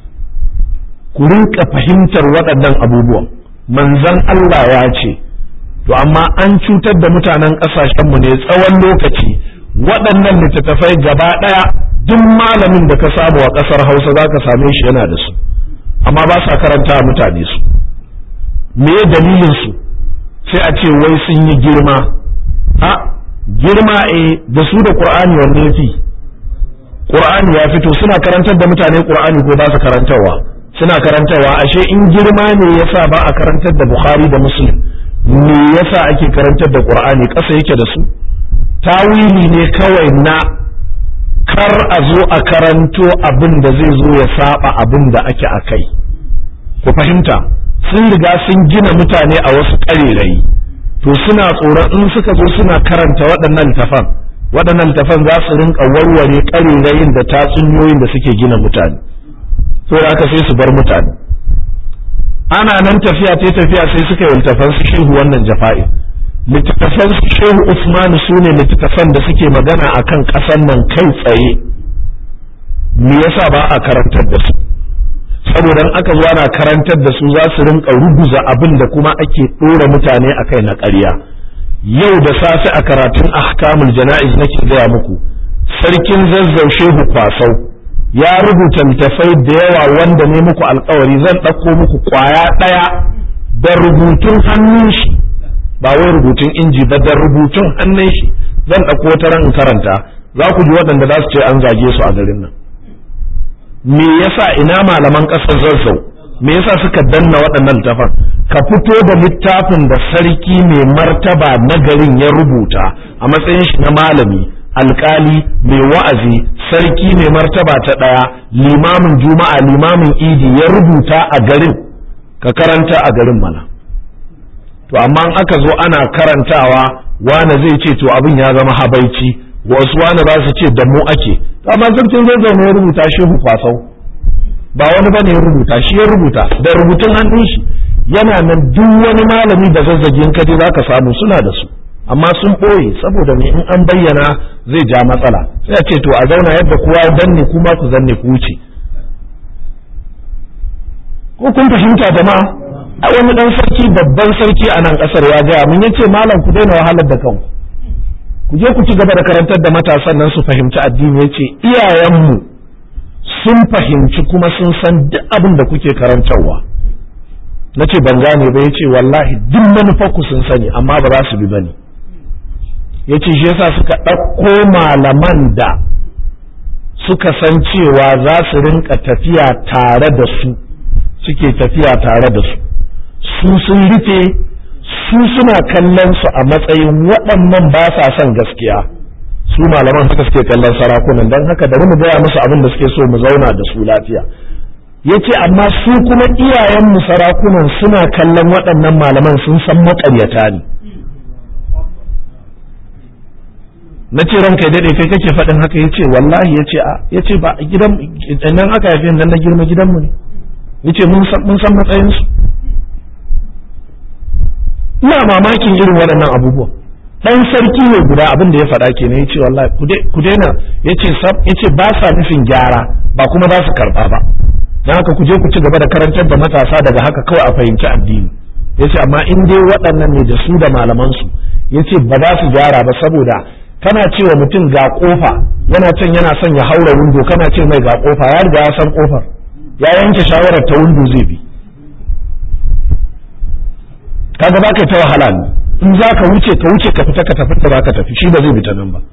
ku rinka fahimtar waɗannan abubuwan manzon Allah ya ce to amma an cutar da mutanen ƙasashenmu ne tsawon lokaci waɗannan littattafai gaba ɗaya duk malamin da ka samu a ƙasar hausa za ka same shi yana da su amma ba sa karanta mutane su me dalilin su sai a ce wai sun yi girma a girma eh da su da qur'ani wanne fi qur'ani ya fito suna karantar da mutane qur'ani ko ba su karantarwa suna karantarwa ashe in girma ne yasa ba a karantar da bukhari da muslim me yasa ake karantar da qur'ani ƙasa yake da su tawili ne kawai na kar a zo a karanto abin da zai zo ya saba abin da ake a kai ku fahimta sun riga sun gina mutane a wasu ƙarerayi to suna tsoron in suka zo suna karanta waɗannan littafan waɗannan littafan za su rinka warware ƙarerayin da tatsuniyoyin da suke gina mutane to haka sai su bar mutane ana nan tafiya ta tafiya sai suka yi littafan su shehu wannan jafa'i littattafan shehu Usman su ne littattafan da suke magana a kan ƙasan nan kai tsaye me yasa ba a karantar da su saboda aka zo ana karantar da su za su rinka ruguza abin da kuma ake ɗora mutane a kai na ƙarya yau da safe a karatun ahkamul jana'iz nake gaya muku sarkin zazzau shehu kwasau ya rubuta littafai da yawa wanda ne muku alkawari zan ɗauko muku ƙwaya ɗaya da rubutun hannun shi ba wai rubutun inji ba da rubutun hannun shi zan ɗauko wata ran karanta za ku ji waɗanda za su ce an zage su a garin nan me yasa ina malaman ƙasar zazzau me yasa suka danna waɗannan littafan ka fito da littafin da sarki mai martaba na garin ya rubuta a matsayin shi na malami alkali mai wa'azi sarki mai martaba ta ɗaya limamin juma'a limamin idi ya rubuta a garin ka karanta a garin mana to amma in aka zo ana karantawa wane zai ce to abin ya zama habaici wasu wane za su ce da mu ake amma sarkin zai zaune ya rubuta shehu kwasau ba wani bane ya rubuta shi ya rubuta da rubutun hannun shi yana nan duk wani malami da zazzagin kaje zaka samu suna da su amma sun ɓoye saboda me in an bayyana zai ja matsala sai a ce to a zauna yadda kowa danne kuma ku zanne ku wuce ko kun fahimta jama'a a wani dan sarki babban sarki a nan kasar ya gaya mun yace malam ku daina wahalar da kanku ku je ku ci gaba da karantar da matasan nan su fahimci addini yace iyayenmu sun fahimci kuma sun san duk abin da kuke karantarwa na ce ban gane ba ya ce wallahi duk manufarku sun sani amma ba za su bi ba ne ya ce shi yasa suka ɗauko malaman da suka san cewa za su rinka tafiya tare da su suke tafiya tare da su su sun rufe su suna kallon su a matsayin waɗannan ba sa son gaskiya su malaman haka suke kallon sarakunan don haka da mu gaya musu abin da suke so mu zauna da su lafiya ya ce amma su kuma iyayenmu sarakunan suna kallon waɗannan malaman sun san maƙaryata ne na ce ranka ya daɗe kai kake faɗin haka ya ce wallahi ya ce a ya ce ba gidan nan aka haife nan na girma gidanmu ne ya ce mun san matsayinsu ina mamakin irin waɗannan abubuwan dan sarki ne guda abin da ya faɗa kenan ya ce wallahi ku daina ya ce ba sa nufin gyara ba kuma za su karɓa ba don haka ku je ku ci gaba da karantar da matasa daga haka kawai a fahimci addini ya ce amma in dai waɗannan ne da su da malamansu ya ce ba za su gyara ba saboda kana cewa mutum ga kofa yana can yana son ya haura windo kana ce mai ga kofa ya riga ya san kofar ya yanke shawarar ta windo zai bi kaga ba ka ta wahala ne in za ka wuce ka wuce ka fita ka tafi ta za ka tafi shi ba zai bi ta nan ba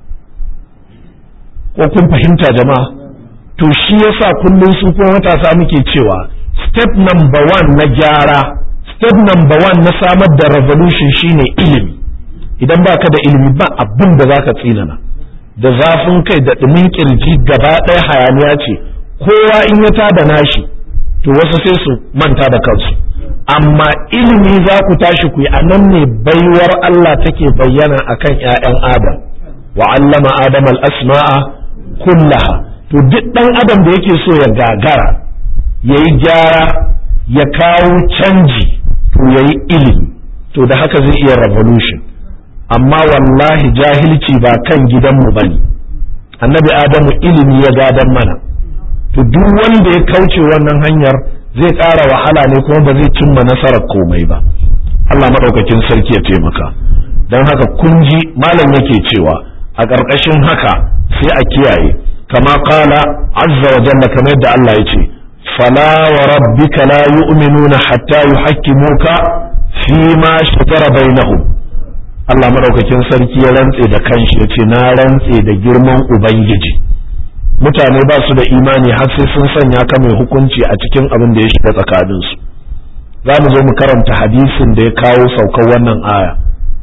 ko kun fahimta jama'a to shi yasa kullum su kuma matasa muke cewa step number one na gyara step number one na samar da revolution shine ilimi idan baka da ilimi ba abin da zaka tsinana da zafin kai da ɗumin kirji gaba ɗaya hayaniya ce kowa in ya tada nashi to wasu sai su manta da kansu amma ilimi za ku tashi ku yi a nan ne baiwar Allah take bayyana akan 'ya'yan Adam wa allama Adam al-asma'a kullaha to duk ɗan adam da yake so ya gagara ya yi gyara ya kawo canji to ya yi ilimi to da haka zai iya revolution amma wallahi jahilci ba kan gidanmu ba ne annabi adamu ilimi ya gadan mana to duk wanda ya kauce wannan hanyar zai ƙara wahala ne kuma ba zai cimma nasarar komai ba Allah maɗaukakin sarki ya taimaka don haka kun ji malam yake cewa a ƙarƙashin haka sai a kiyaye كما قال عز وجل كما يدعى الله يتي فلا وربك لا يؤمنون حتى يحكموك فيما شجر بينهم Allah maɗaukakin sarki ya rantse da kanshi ya ce na rantse da girman Ubangiji mutane ba su da imani har sai sun sanya ka mai hukunci a cikin abin da ya shiga tsakaninsu za mu zo mu karanta hadisin da ya kawo saukar wannan aya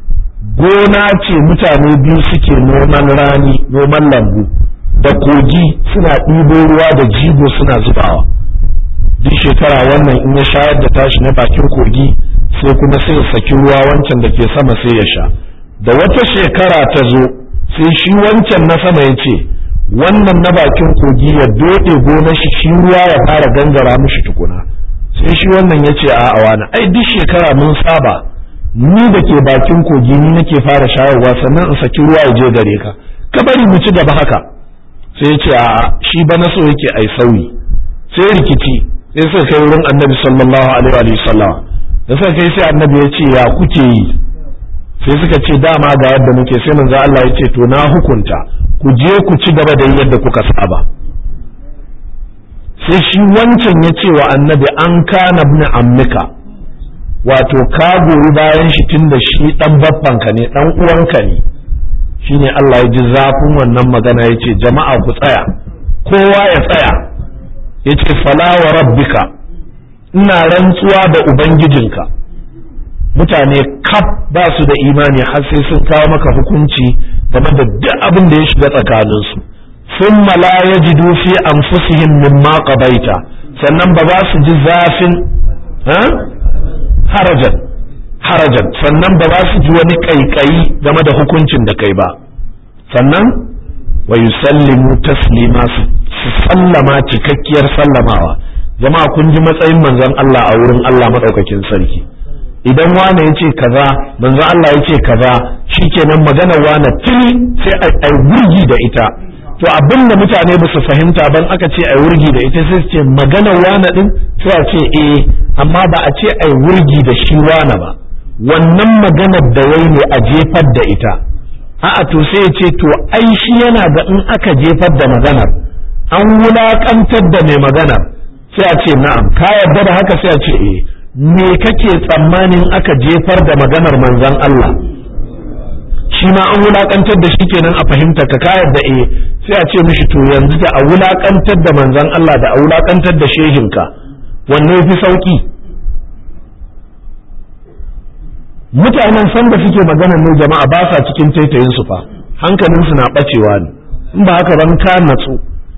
gona ce mutane biyu suke noman rani noman lambu da kogi suna ɗibo ruwa da jigo suna zubawa duk shekara wannan in ya shayar da tashi na bakin kogi sai kuma sai ya saki ruwa wancan da ke sama sai ya sha da wata shekara ta zo sai shi wancan na sama ya ce wannan na bakin kogi ya doɗe gonar shi shi ruwa ya fara gangara mishi tukuna sai shi wannan ya ce a wani ai duk shekara mun saba ni da ke bakin kogi ni nake fara shayarwa sannan in saki ruwa ya je gare ka ka bari mu ci gaba haka sai ce a shi ba na so yake ai sauyi sai rikici sai suka kai wurin annabi sallallahu alaihi wa sallam da suka kai sai annabi ya ce ya kuke yi sai suka ce dama ga yadda muke sai manzo Allah ya ce to na hukunta ku je ku ci gaba da yadda kuka saba sai shi wancan ya ce wa annabi an kana ibn ammika wato ka goyi bayan shi tunda shi dan babbanka ne dan uwanka ne shine Allah ya ji zafin wannan magana ya ce jama'a ku tsaya kowa ya tsaya yace fala wa rabbika ina rantsuwa da ubangijinka mutane kaf ba su da imani har sai sun kawo maka hukunci game da duk abin da ya shiga tsakaninsu thumma la yajidu fi anfusihim mimma qadaita sannan ba za su ji zafin harajan harajan sannan ba za su ji wani kaikayi game da hukuncin da kai ba sannan wa yusallimu taslima su sallama cikakkiyar sallamawa jama'a kun ji matsayin manzon Allah a wurin Allah madaukakin sarki idan wane ya ce kaza manzon Allah ya ce kaza shikenan magana wane tuni sai ai wurgi da ita to abin da mutane ba su fahimta ban aka ce ai wurgi da ita sai su ce magana wane din sai a ce eh amma ba a ce ai wurgi da shi wane ba wannan maganar da wai ne a jefar da ita a'a to sai ya ce to ai shi yana ga in aka jefar da maganar an wulakantar da mai maganar sai a ce na'am ka yarda da haka sai a ce eh me kake tsammanin aka jefar da maganar manzon Allah shi ma an wulakantar da shi kenan a fahimta ka ka yarda eh sai a ce mishi to yanzu da a wulakantar da manzon Allah da a wulakantar da shehinka wanne fi sauki mutanen san da suke maganar ne jama'a ba sa cikin taitayin su fa hankalin su na bacewa ne in ba haka ban ka natsu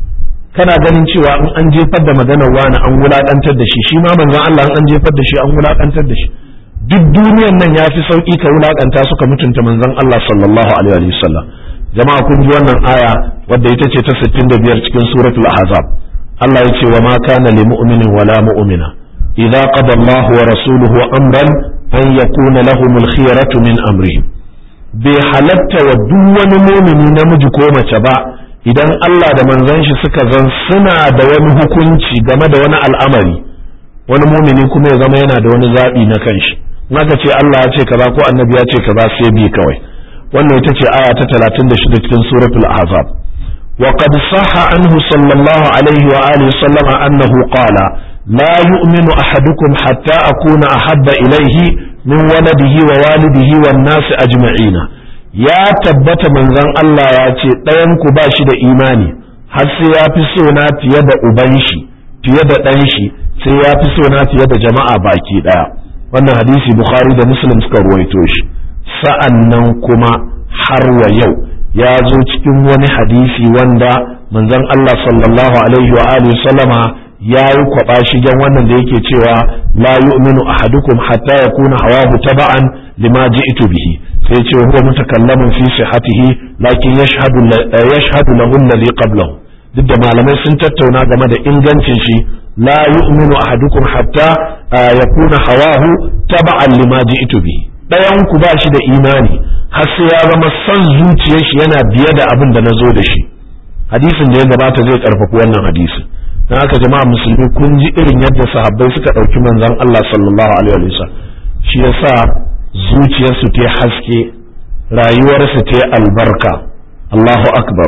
kana ganin cewa in an jefar da maganar wani an wulakantar da shi shi ma manzon Allah in an jefar da shi an wulakantar da shi duk duniyan nan ya fi sauki ka wulakanta suka mutunta manzon Allah sallallahu alaihi wa sallam jama'a kun ji wannan aya wadda ita ce ta 65 cikin suratul ahzab Allah ya ce wa ma kana lil mu'minin wala mu'mina idza qada Allah wa rasuluhu amran an yakuna lahumul khiyaratu min amrihim bai halatta wa duk wani mumini namiji ko mace ba idan Allah da manzon shi suka zan suna da wani hukunci game da wani al'amari wani mumini kuma ya zama yana da wani zaɓi na kanshi naka ce Allah ya ce kaza ko annabi ya ce kaza sai bi kawai wannan ita ce aya ta 36 cikin suratul ahzab wa qad sahha anhu sallallahu alaihi wa alihi sallama annahu qala la yu'minu ahadukum hatta akuna ahabba ilaihi min waladihi wa walidihi wan nasi ajma'ina ya tabbata manzon Allah ya ce ɗayan ku ba shi da imani har sai ya fi so na fiye da uban shi fiye da ɗan shi sai ya fi so na fiye da jama'a baki ɗaya wannan hadisi bukhari da muslim suka ruwaito shi sa'an nan kuma har wa yau ya zo cikin wani hadisi wanda manzon Allah sallallahu alaihi wa alihi sallama ya yi kwaba shigen wannan da yake cewa la yu'minu ahadukum hatta yakuna hawahu taba'an lima ji'tu bihi sai ce huwa mutakallamun fi sihhatihi lakin yashhadu yashhadu lahu alladhi qablahu duk da malamai sun tattauna game da ingancin shi la yu'minu ahadukum hatta yakuna hawahu taba'an lima ji'tu bihi dayan ku ba shi da imani har sai ya zama son zuciyar shi yana biye da abin da nazo da shi hadisin da ya gabata zai karfafi wannan hadisin dan haka jama'a musulmi kun ji irin yadda sahabbai suka ɗauki manzon Allah sallallahu alaihi wa sallam shi yasa zuciyarsu ta haske rayuwarsu ta albarka Allahu akbar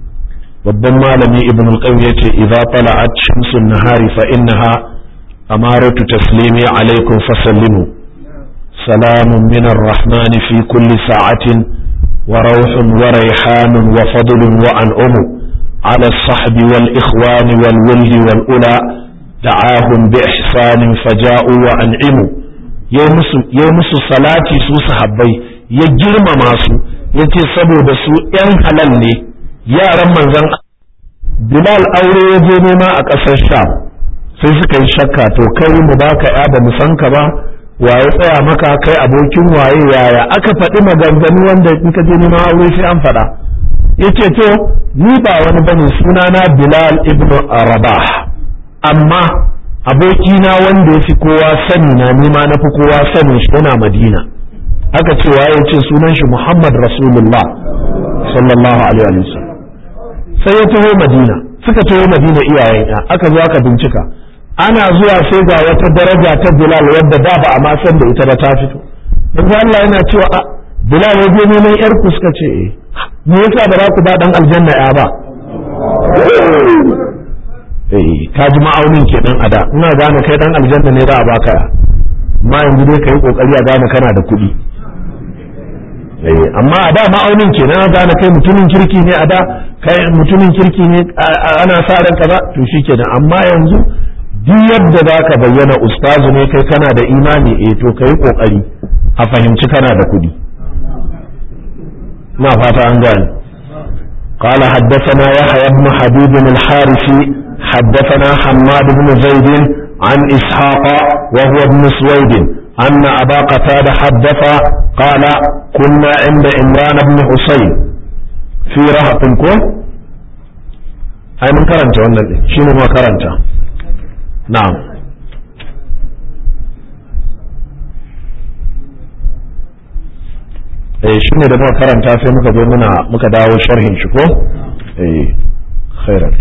babban malami ibn al-qayyim yace idza tala'at shamsun nahari fa innaha amaratu taslimi alaikum fasallimu salamun min ar-rahmani fi kulli sa'atin wa rawhun wa rayhanun wa fadlun wa an'umu على الصحب والإخوان والولد والأولى دعاهم بإحسان فجاءوا وأنعموا يومس صلاتي سو صحابي يجرم ماسو yace saboda su ‘yan halal ne yaran manzan Bilal aure ya je nema a ƙasar Sham sai suka yi shakka to kai mu baka ya ba mu san ka ba waye tsaya maka kai abokin waye yaya aka faɗi maganganu wanda in ka je nema aure sai an faɗa yace to ni ba wani bane sunana Bilal ibn Rabah amma abokina wanda yafi kowa sani na nima na fi kowa sani shi yana Madina aka ce waye yace sunan shi Muhammad Rasulullah sallallahu alaihi wa sallam sai ya taho Madina suka taho Madina iyayen ya aka zo aka bincika ana zuwa sai ga wata daraja ta Bilal wadda da ba a ma san da ita ba ta fito manzo Allah yana cewa Bilal ya je neman yar ku suka ce eh me yasa ba za ku ba dan aljanna ya ba eh ka ji ma'aunin kenan a da ina gane kai dan aljanna ne za a baka ya amma yanzu dai kai kokari a gane kana da kuɗi eh amma a da ma'aunin kenan a gane kai mutumin kirki ne a da kai mutumin kirki ne ana sa ran kaza to shikenan amma yanzu duk yadda za ka bayyana ustazu ne kai kana da imani eh to kai kokari a fahimci kana da kuɗi na fata an gane قال حدثنا يحيى بن حبيب الحارثي حدثنا حماد بن زيد عن إسحاق وهو ابن سويد أن أبا قتادة حدث قال كنا عند عمران بن حسين في رهط كون أي من كرنت ولا شنو ما كرنت نعم eh shi ne da muka karanta sai muka zo muna muka dawo sharhin shi ko eh khairan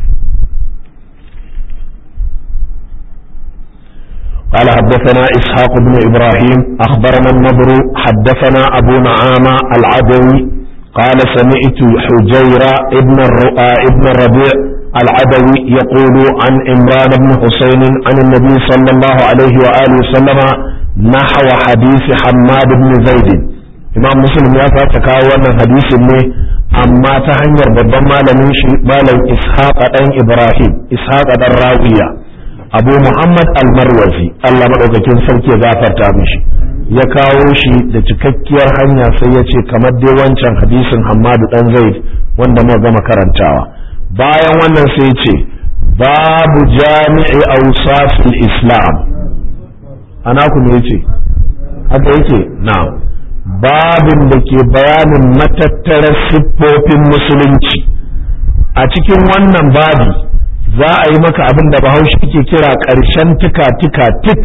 قال حدثنا إسحاق بن إبراهيم أخبرنا النضر حدثنا أبو نعامة العدوي قال سمعت حجير ابن ابن الربيع العدوي يقول عن إمران بن حسين عن النبي صلى الله عليه وآله وسلم نحو حديث حماد بن زيد imam muslim ya fata kawo wannan hadisin ne amma ta hanyar babban malamin shi malam ishaq dan ibrahim ishaq dan rawiya abu muhammad al-marwazi Allah madaukakin sarki ya gafarta mishi ya kawo shi da cikakkiyar hanya sai ya ce kamar dai wancan hadisin hammadu dan zaid wanda muka gama karantawa bayan wannan sai ce babu jami'i awsafil islam ana ku ne yace haka yake na'am babin da ke bayanin matattarar siffofin musulunci a cikin wannan babi za a yi maka abin da bahaushe ke kira ƙarshen tika-tika tik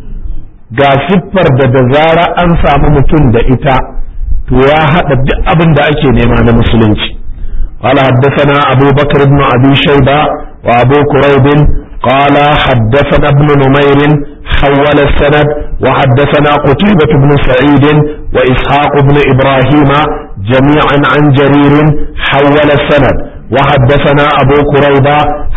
ga siffar da da zara an samu mutum da ita to ya haɗa duk abin da ake nema na musulunci قال حدثنا أبو بكر بن أبي شيبة وأبو كريب قال حدثنا ابن نمير حول السند وحدثنا قتيبة بن سعيد وإسحاق بن إبراهيم جميعا عن جرير حول السند وحدثنا أبو كريبة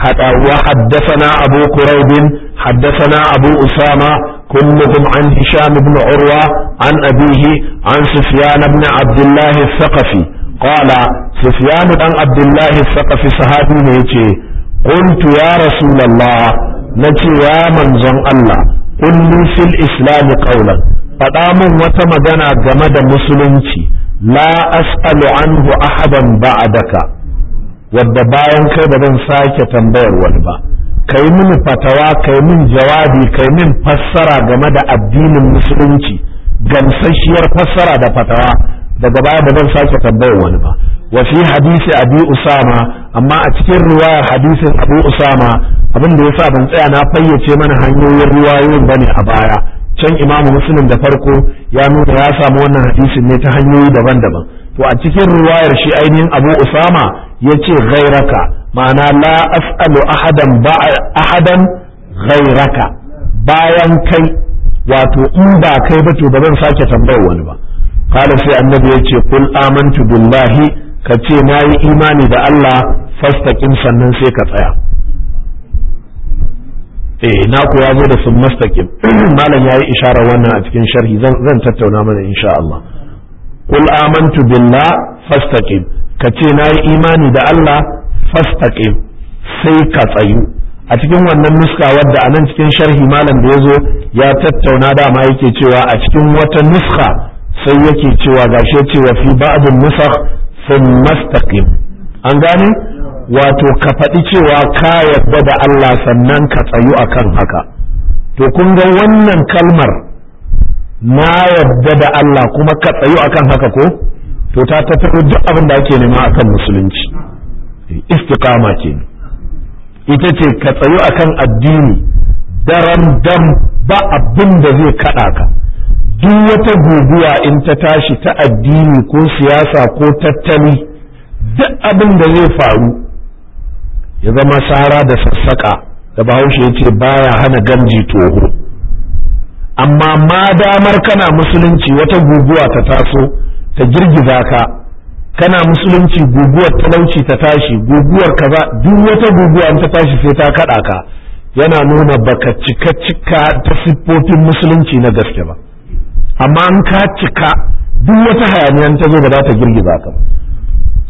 وحدثنا أبو كريب حدثنا أبو أسامة كلهم عن هشام بن عروة عن أبيه عن سفيان بن عبد الله الثقفي قال سفيان بن عبد الله الثقفي صحابي نيتي قلت يا رسول الله نتي يا منزل الله قل لي في الإسلام قولا فدامن وتمدنا جمد مسلمتي لا أسأل عنه أحدا بعدك wadda bayan kai ba zan sake tambayar wani ba kai min fatawa kai min jawabi kai min fassara game da addinin musulunci gamsasshiyar fassara da fatawa daga baya ba zan sake tambayar wani ba wa fi hadisi abi usama amma a cikin riwayar hadisin abu usama abin da yasa ban tsaya na fayyace mana hanyoyin riwayoyin bane a baya can imamu muslim da farko ya nuna ya samu wannan hadisin ne ta hanyoyi daban-daban to a cikin riwayar shi ainihin abu usama ya ce ghairaka ma'ana la as'alu ahadan ahadan ghairaka bayan kai wato in ba kai ba to ba zan sake tambayar wani ba qala sai annabi ya ce kul amantu billahi ka ce nayi imani da Allah fastaqim sannan sai ka tsaya eh na ku ya zo da sun mastaqim malam yayi isharar wannan a cikin sharhi zan zan tattauna mana insha Allah kul amantu billah fastaqim ka ce na yi imani da Allah fastaqim sai ka tsayu a cikin wannan nuska wadda a nan cikin sharhi malam da ya zo ya tattauna dama yake cewa a cikin wata nuska sai yake cewa gashi cewa fi ba'dun nusakh sun mastaqim an gane wato ka faɗi cewa ka yarda da Allah sannan ka tsayu akan haka to kun ga wannan kalmar na yarda da Allah kuma ka tsayu akan haka ko to ta tattaro duk abin da ake nema akan musulunci istiqama ke ita ce ka tsayu akan addini daren dam ba abin da zai kaɗa ka duk wata guguwa in ta tashi ta addini ko siyasa ko tattali duk abin da zai faru ya zama sara da sassaƙa da bahaushe ya ce baya hana gamji toho amma ma damar kana musulunci wata guguwa ta taso ta girgiza ka kana musulunci guguwar talauci ta tashi guguwar kaza duk wata guguwa ta tashi sai ta kada ka yana nuna baka cika cika ta siffofin musulunci na gaske ba amma an ka cika duk wata hayaniyan ta zo ba za ta girgiza ka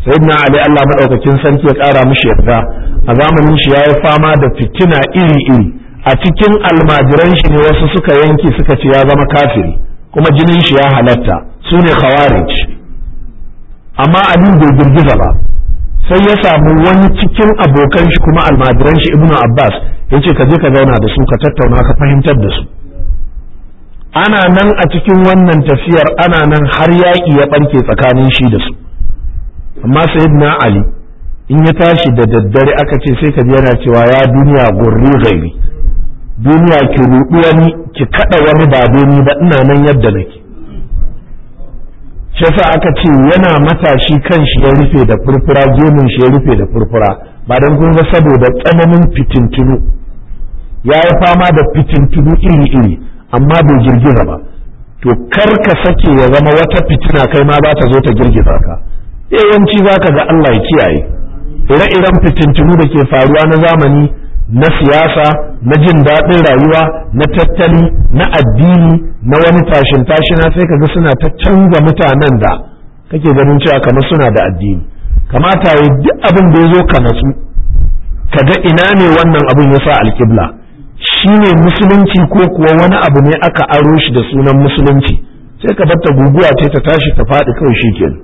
sayyidina ali Allah madaukakin sarki ya kara mishi yarda a zamanin shi yayi fama da fitina iri iri a cikin almajiran shi ne wasu suka yanke suka ce ya zama kafiri kuma jinin shi ya halatta su ne khawarij amma ali bai girgiza ba sai ya samu wani cikin abokan shi kuma almajiran shi ibnu abbas yace ka je ka zauna da su ka tattauna ka fahimtar da su ana nan a cikin wannan tafiyar ana nan har yaƙi ya ɓarke tsakanin shi da su amma sayyidina ali in ya tashi da daddare aka ce sai ka ji yana cewa ya duniya gurri gairi duniya ki ruɗu wani ki kaɗa wani ba ni ba ina nan yadda nake shi yasa aka ce yana matashi kan shi ya rufe da furfura gemun shi ya rufe da furfura ba don kun ga saboda tsananin fitintunu ya yi fama da fitintunu iri-iri amma bai girgiza ba to kar ka sake ya zama wata fitina kai ma za ta zo ta girgiza ka yawanci za ka ga Allah ya kiyaye ire-iren fitintunu da ke faruwa na zamani na siyasa na jin daɗin rayuwa na tattali na addini na wani tashin tashina sai ka ga suna ta canza mutanen da kake ganin cewa kamar suna da addini kamata ya duk abin da ya zo ka natsu ka ga ina ne wannan abin ya sa alƙibla shi ne musulunci ko kuwa wani abu ne aka aro shi da sunan musulunci sai ka batta guguwa ce ta tashi ta faɗi kawai shi kenan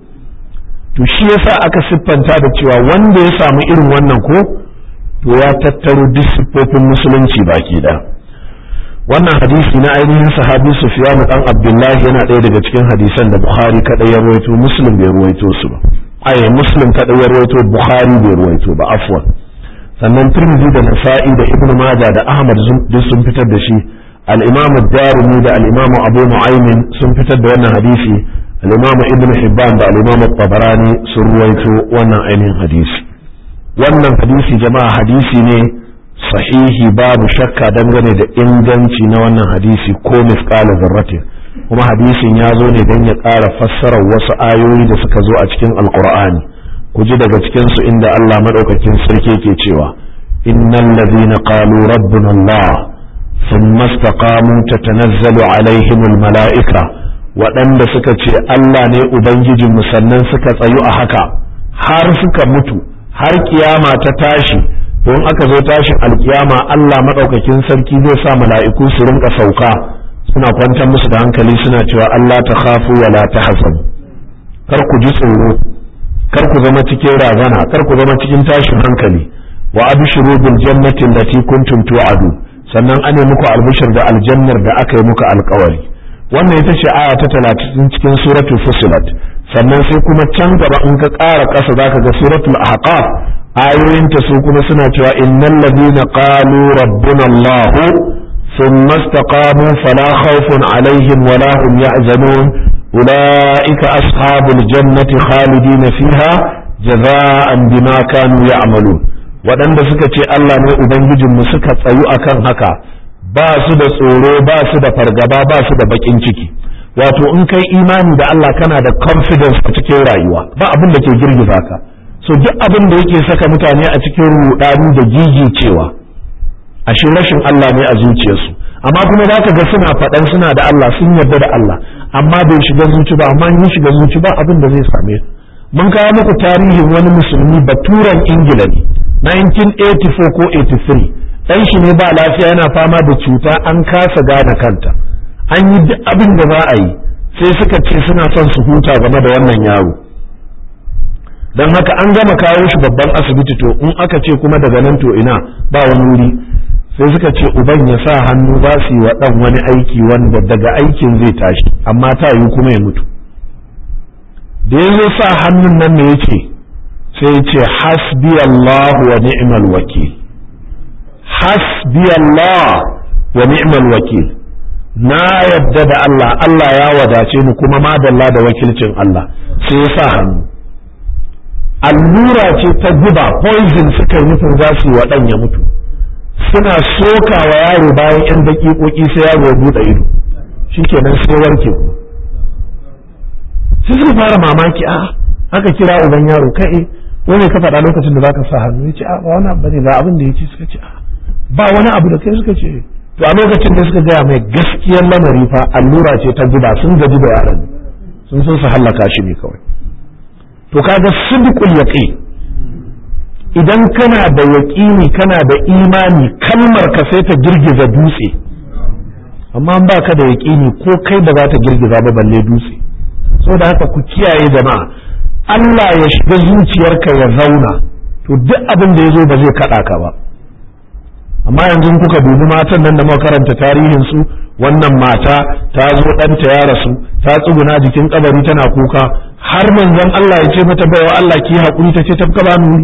to shi yasa aka siffanta da cewa wanda ya samu irin wannan ko to ya tattaro duk siffofin musulunci baki da wannan hadisi na ainihin sahabi sufyan dan abdullahi yana ɗaya daga cikin hadisan da bukhari kadai ya ruwaito muslim bai ruwaito su ba ai muslim kadai ya ruwaito bukhari bai ruwaito ba afwan sannan turmizi da nasa'i da ibnu maja da ahmad duk sun fitar da shi al-imam ad-darimi da al-imam abu nu'aymin sun fitar da wannan hadisi al-imam ibnu hibban da al-imam tabarani sun ruwaito wannan ainihin hadisi wannan hadisi jama'a hadisi ne sahihi babu shakka dangane da inganci na wannan hadisi ko misqala zarratin kuma hadisin ya zo ne don ya ƙara fassarar wasu ayoyi da suka zo a cikin alqur'ani ku ji daga cikinsu inda Allah maɗaukakin sarki ke cewa innal ladhina qalu rabbuna Allah thumma istaqamu tatanazzalu alaihim almala'ika waɗanda suka ce Allah ne ubangijin mu sannan suka tsayu a haka har suka mutu har kiyama ta tashi don aka zo tashin alkiyama Allah maɗaukakin sarki zai sa mala'iku su rinka sauka suna kwantar musu da hankali suna cewa Allah ta khafu wa la tahzanu kar ku ji tsoro kar ku zama cikin razana kar ku zama cikin tashin hankali wa abshiru bil jannati allati kuntum tu'adu sannan ane muku albishir da aljannar da aka yi muku alkawari wannan ita ce aya ta talatin cikin suratul fusilat sannan sai kuma can gaba in ka ƙara ƙasa zaka ga suratul ahqaf ayoyinta su kuma suna cewa innal ladina qalu rabbuna allah thumma istaqamu fala khawfun alaihim wala hum yahzanun أولئك أصحاب الجنة خالدين فيها جزاء بما كانوا يعملون waɗanda suka ce Allah ne Ubangijinmu suka tsayu akan haka ba su da tsoro ba su da fargaba ba su da baƙin ciki wato in kai imani da Allah kana da confidence a cikin rayuwa ba abin da ke girgiza ka so duk abin da yake saka mutane a cikin rudani da gigicewa ashe rashin Allah ne a zuciyarsu amma kuma za ka ga suna faɗan suna da Allah sun yarda da Allah amma bai shiga zuci ba amma in shiga zuci ba abin da zai same mun kawo muku tarihin wani musulmi baturan ingila ne 1984 ko 83 ɗan shi ne ba lafiya yana fama da cuta an kasa gane kanta an yi duk abin da za a yi sai suka ce suna son su huta game da wannan yaro don haka an gama kawo shi babban asibiti to in aka ce kuma daga nan to ina ba wani wuri sai suka ce uban ya sa hannu za su yi wa ɗan wani aiki wanda daga aikin zai tashi amma ta yi kuma ya mutu da ya zo sa hannun nan ne yake sai ya ce hasbi Allah wa ni'mal wakil hasbi Allah wa ni'mal wakil na yadda da Allah Allah ya wadace ni kuma madalla da wakilcin Allah sai ya sa hannu allura ce ta guba poison suka yi nufin za su yi wa ɗan ya mutu suna soka wa yaro bayan 'yan daƙiƙoƙi sai yaro ya buɗe ido shikenan sai warke sai suka fara mamaki a aka kira uban yaro kai wani ka faɗa lokacin da zaka sa hannu ya ce a ba wani abu ne ga abin da ya ce suka ce a ba wani abu da kai suka ce to a lokacin da suka gaya mai gaskiyar lamari fa allura ce ta guba sun gaji da yaron sun so su hallaka shi ne kawai to kaga sidqul yaqin idan kana da yaƙini kana da imani kalmar ka sai ta girgiza dutse amma ba ka da yaƙini ko kai ba za ta girgiza ba balle dutse saboda haka ku kiyaye jama'a Allah ya shiga zuciyarka ya zauna to duk abin da ya zo ba zai kaɗa ka ba amma yanzu kuka dubi matan nan da muka karanta tarihin su wannan mata ta zo ɗanta ya rasu ta tsuguna jikin kabari tana kuka har manzon Allah ya ce mata baiwa Allah ki haƙuri ta ce ta ba nuri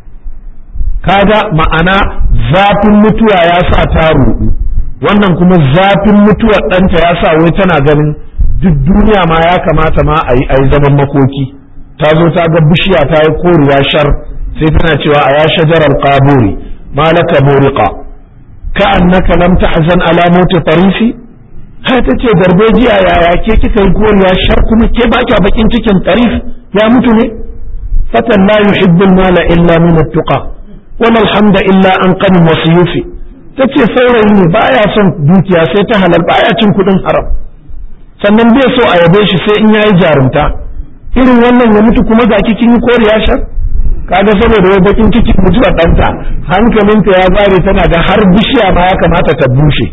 kaga ma'ana zafin mutuwa ya sa ta ruɗu wannan kuma zafin mutuwar ɗanta ya sa wai tana ganin duk duniya ma ya kamata ma a yi zaman makoki ta zo ta ga bishiya ta yi koriya shar sai tana cewa a ya shajarar qaburi malaka muriqa ka annaka lam tahzan ala mauti tarifi har ta ce darbejiya yaya ke kika yi koriya shar kuma ke ba kya bakin cikin tarif ya mutu ne fatan la yuhibbu mala illa min at-tuqa wala alhamda illa an qanin wasiyufi tace saurayi ne baya son dukiya sai ta halal baya cin kudin haram sannan bai so a yabe shi sai in yayi jarumta irin wannan ya mutu kuma ga kin yi koriya shar kaga saboda wai bakin ciki mutuwar ɗanta hankalinta ya zare tana da har bishiya ma ya kamata ta bushe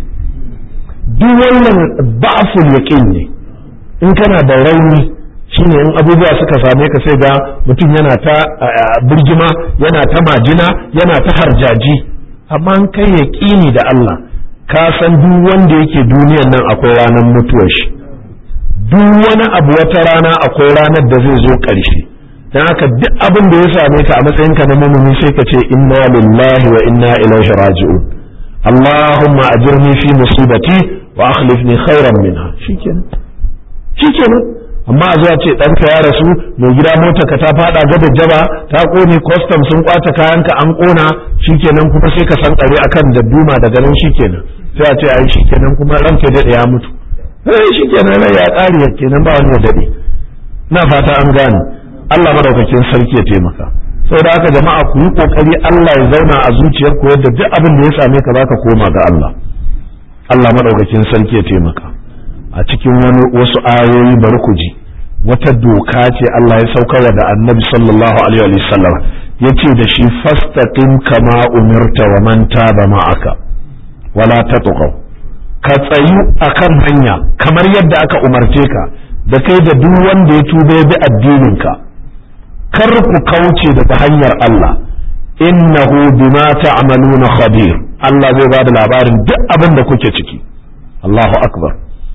duk wannan ba'ful yaqin ne in kana da rauni shine in abubuwa suka same ka sai ga mutum yana ta birgima yana ta majina yana ta harjaji amma in kai yaqini da Allah ka san duk wanda yake duniyan nan akwai ranar mutuwar shi duk wani abu wata rana akwai ranar da zai zo ƙarshe dan haka duk abin da ya same ka a matsayinka na mumini sai ka ce inna lillahi wa inna ilaihi raji'un Allahumma ajirni fi musibati wa akhlifni khairan minha shikenan shikenan amma a zuwa ce ɗanka ya rasu mai gida mota ka ta faɗa gada jaba ta ƙone kwastam sun kwace kayanka an ƙona shikenan kuma sai ka san ƙare akan da duma daga nan shikenan sai a ce ai shikenan kuma ranka daɗe ya mutu eh shikenan rai ya ƙare kenan ba wani ya daɗe na fata an gane Allah madaukakin sarki ya taimaka saboda haka jama'a ku yi kokari Allah ya zauna a zuciyar ku yadda duk abin da ya same ka zaka koma ga Allah Allah madaukakin sarki ya taimaka a cikin wani wasu ayoyi bari ku ji wata doka ce Allah ya saukarwa da Annabi sallallahu alaihi wa sallam yace da shi fastaqim kama umirta wa man taba ma'aka wala tatqaw ka tsayu akan hanya kamar yadda aka umarce ka da kai da duk wanda ya tuba ya bi addinin ka kar ku kauce daga hanyar Allah innahu bima ta'maluna khabir Allah zai ba da labarin duk abin da kuke ciki Allahu akbar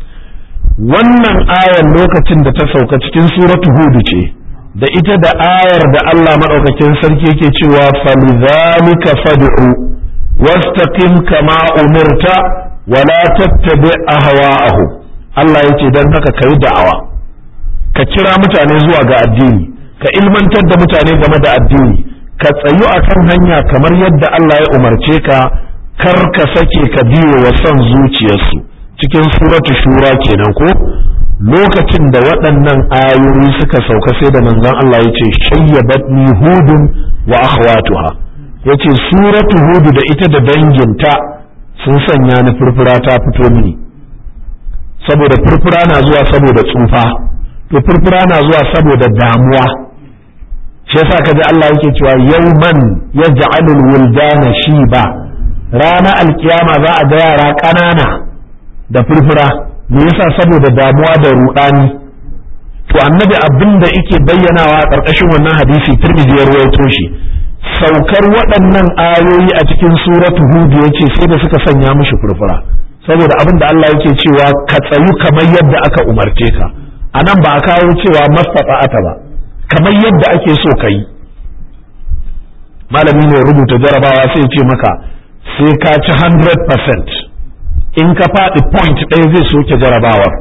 wannan ayar lokacin da ta sauka cikin suratu hudu ce da ita da ayar da Allah madaukakin sarki yake cewa falidhalika fad'u wastaqim kama umirta wala tattabi ahwa'ahu Allah yace dan haka kai da'awa ka kira mutane zuwa ga addini ka ilmantar da mutane game da addini ka tsayu akan hanya kamar yadda Allah ya umarce ka kar ka sake ka biyo wa son zuciyarsu cikin suratu shura kenan ko lokacin da waɗannan ayoyi suka sauka sai da manzon Allah ya ce shayyabatni hudun wa akhwatuha yace suratu hudu da ita da danginta sun sanya ni furfura ta fito mini saboda furfura na zuwa saboda tsufa to furfura na zuwa saboda damuwa shi yasa kaji Allah yake cewa yawman yaj'alul wuldana shiba rana alkiyama za a ga yara ƙanana da furfura me yasa saboda damuwa da ruɗani to annabi abin da yake bayyanawa a ƙarƙashin wannan hadisi tirmidhi ya ruwaito shi saukar waɗannan ayoyi a cikin suratu hud yace sai da suka sanya mishi furfura saboda abin da Allah yake cewa ka tsayu kamar yadda aka umarce ka anan ba a kawo cewa mastata'ata ba kamar yadda ake so ka yi malami ne rubuta jarabawa sai ce maka sai ka ci 100% in ka faɗi point ɗaya zai soke jarabawar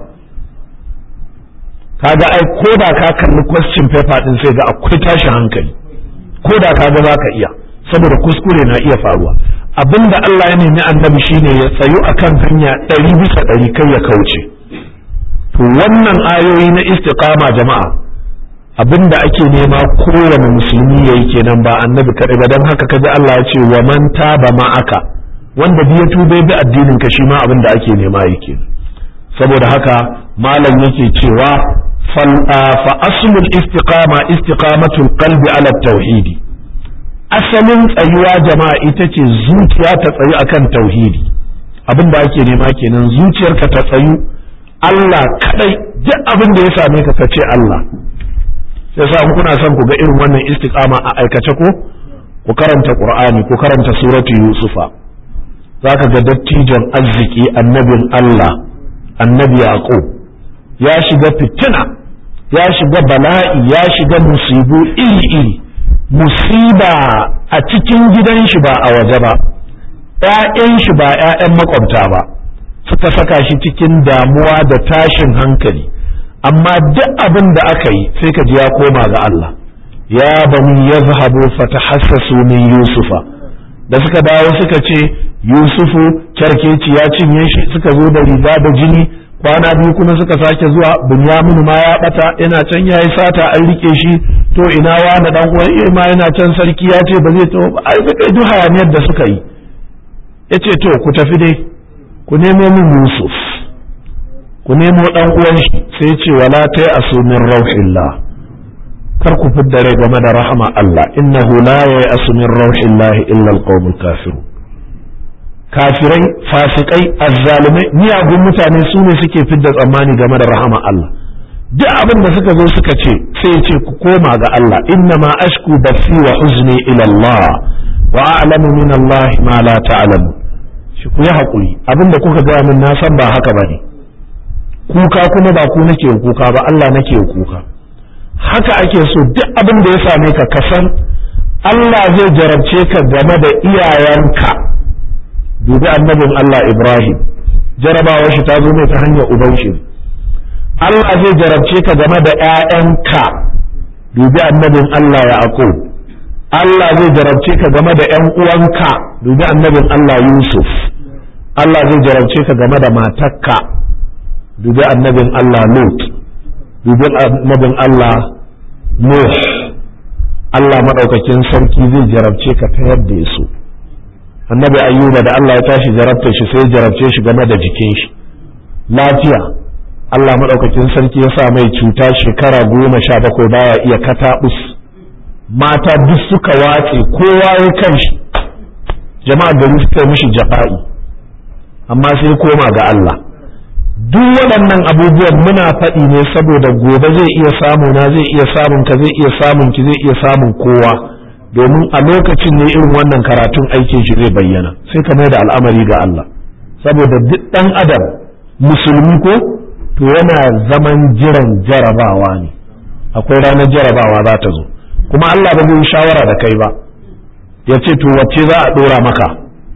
kaga ai ko da ka kalli question paper ɗin sai ga akwai tashin hankali ko da ka ga ka iya saboda kuskure na iya faruwa abinda Allah ya nemi annabi shine ya tsayu akan hanya ɗari bisa ɗari kai ya kauce to wannan ayoyi na istiqama jama'a abinda ake nema kowane musulmi yayi kenan ba annabi kaɗai ba don haka kaji Allah ya ce wa man taba ma'aka wanda biya tube bi addinin ka shi ma abin da ake nema yake saboda haka malam yake cewa fa aslul istiqama istiqamatul qalbi ala tauhidi asalin tsayuwa jama'a ita ce zuciya ta tsayu akan tauhidi abin da ake nema kenan zuciyarka ta tsayu Allah kadai duk abin da ya same ka kace Allah sai sa kuna son ku ga irin wannan istiqama a aikace ko ku karanta Qur'ani ku karanta suratu Yusufa zaka ga dattijon arziki annabin Allah annabi Yaqub ya shiga fitina ya shiga bala'i ya shiga musibu iri iri musiba a cikin gidan shi ba a waje ba ‘ya'yan shi ba ‘ya'yan makwabta ba suka saka shi cikin damuwa da tashin hankali amma duk abin da aka yi sai ka ji ya koma ga Allah ya bani ya zahabu fatahassasu min yusufa da suka dawo suka ce yusufu kyarkeci ya cinye shi suka zo da riga da jini kwana biyu kuma suka sake zuwa bunyamin ma ya bata yana can ya yi sata an rike shi to ina wani dan uwan ma yana can sarki ya ce ba zai to ai suka yi duk hayaniyar da suka yi yace to ku tafi dai ku nemo min Yusuf ku nemo dan uwan shi sai ce wala ta asu min rauhillah kar ku fidda rai game da rahama Allah innahu la ya asu min rauhillah illa alqawmul kafirun kafirai fasikai azzalumai miyagun mutane su ne suke fidda tsammani game da rahama Allah duk abin da suka zo suka ce sai ya ce ku koma ga Allah inna ma ashku basi wa huzni ila Allah wa a'lamu min Allah ma la ta'lamu shi ku yi hakuri abin da kuka gaya min na san ba haka bane kuka kuma ba ku nake kuka ba Allah nake kuka haka ake so duk abin da ya same ka kasan Allah zai jarabce ka game da iyayenka dubi annabin Allah Ibrahim jarabawar shi ta zo mai ta hanyar uban shi Allah zai jarabce ka game da ‘ya'yanka dubi annabin Allah Yaqub Allah zai jarabce ka game da ‘yan uwanka dubi annabin Allah Yusuf Allah zai jarabce ka game da matakka dubi annabin Allah Lut dubi annabin Allah Nuh Allah maɗaukakin sarki zai jarabce ka ta yadda ya so annabi ayyuba da Allah ya tashi jarabta shi sai jarabce shi game da jikin shi lafiya Allah maɗaukakin sarki ya sa mai cuta shekara goma sha bakwai baya iya kataɓus mata duk suka watse kowa ya kan shi jama'a gari suka mishi jafa'i amma sai koma ga Allah duk waɗannan abubuwan muna faɗi ne saboda gobe zai iya samu na zai iya samun ka zai iya samun ki zai iya samun kowa domin a lokacin ne irin wannan karatun aikin shi zai bayyana sai ka mai da al'amari ga Allah saboda duk ɗan adam musulmi ko to yana zaman jiran jarabawa ne akwai ranar jarabawa za ta zo kuma Allah ba zai shawara da kai ba ya ce to wacce za a ɗora maka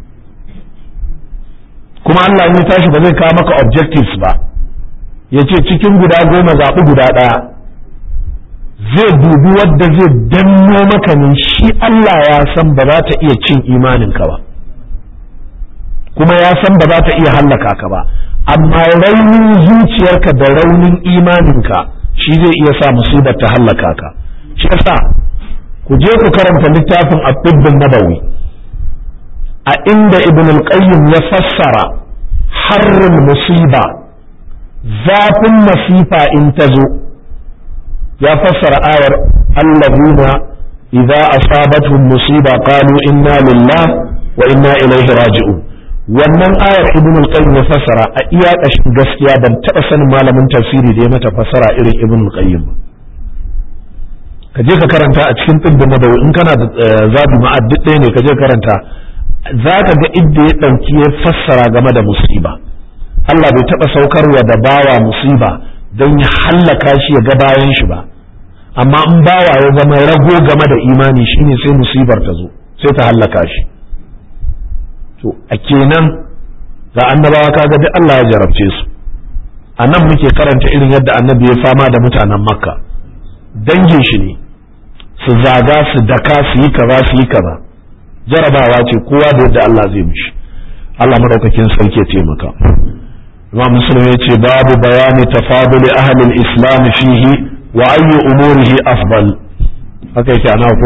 kuma Allah ya tashi ba zai kawo maka objectives ba ya ce cikin guda goma zaɓi guda ɗaya zai dubi wadda zai danno maka ne shi Allah ya san ba za ta iya cin imaninka ba kuma ya san ba za ta iya hallaka ka ba amma raunin zuciyarka da raunin imaninka shi zai iya sa musibar ta hallaka ka shi yasa ku je ku karanta littafin at-tibbun nabawi a inda ibn al-qayyim ya fassara harrin musiba zafin masifa in ta zo ya fassara ayar allazina idza asabatuhum musiba qalu inna lillah wa inna ilaihi raji'un wannan ayar ibn al-qayyim ya fassara a iya kashin gaskiya ban taba sanin malamin tafsiri da ya mata fassara irin ibn al-qayyim ka je ka karanta a cikin tibbin nabawi in kana da zabi ma'ad duk ɗaya ne ka je karanta za ka ga inda ya ɗauki ya fassara game da musiba Allah bai taɓa saukarwa da bawa musiba don ya hallaka shi ya ga bayan shi ba amma in bawa ya zama rago game da imani shine sai musibar ta zo sai ta hallaka shi to a kenan ga annabawa kaga duk Allah ya jarabce su a nan muke karanta irin yadda annabi ya fama da mutanen makka dangin shi ne su zaga su daka su yi kaza su yi kaza jarabawa ce kowa da yadda Allah zai mishi Allah madaukakin sarki ya taimaka Imam Muslim ya ce babu bayani tafaduli ahli islam fihi wa ayyu umurihi afdal haka yake ana ko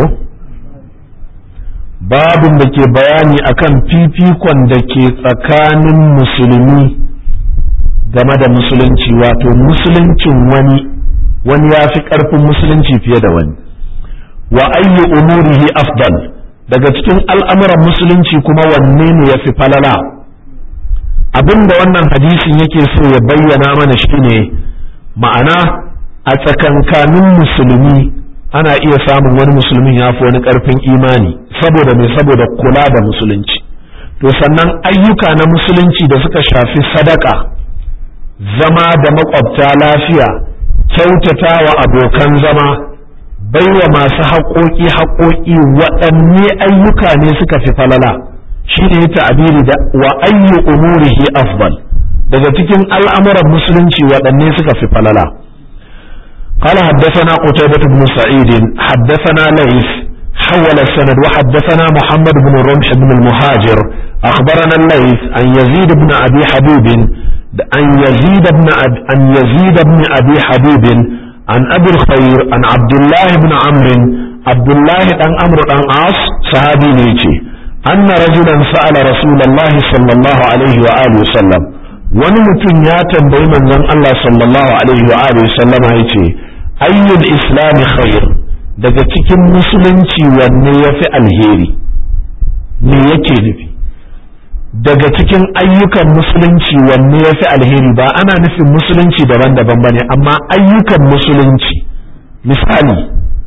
babin da ke bayani akan fifikon da ke tsakanin musulmi game da musulunci wato musuluncin wani wani ya fi ƙarfin musulunci fiye da wani wa ayyu umurihi afdal daga cikin al'amuran musulunci kuma wanne ne ya fi falala abin da wannan hadisin yake so ya bayyana mana shine ma'ana a tsakankanin musulmi ana iya samun wani musulmin ya fi wani ƙarfin imani saboda mai saboda kula da musulunci to sannan ayyuka na musulunci da suka shafi sadaka zama da makwabta lafiya kyautata wa abokan zama baiwa masu haƙoƙi haƙoƙi waɗanne ayyuka ne suka fi falala shi ne ya ta'abiri da wa ayyu umurihi afdal daga cikin al'amuran musulunci waɗanne suka fi falala قال حدثنا قتيبة بن سعيد حدثنا ليث حول السند وحدثنا محمد بن رمح بن المهاجر أخبرنا الليث عن يزيد بن أبي حبيب عن يزيد بن أبي عن يزيد بن أبي حبيب عن أبي الخير عن عبد الله بن عمرو عبد الله بن عمرو بن عاص صحابي نيتي أن رجلا سأل رسول الله صلى الله عليه وآله وسلم wani mutum ya tambayi manzon Allah sallallahu alaihi wa alihi sallama yace ayyul islami khair daga cikin musulunci wanne yafi alheri me yake nufi daga cikin ayyukan musulunci wanne yafi alheri ba ana nufin musulunci daban-daban bane amma ayyukan musulunci misali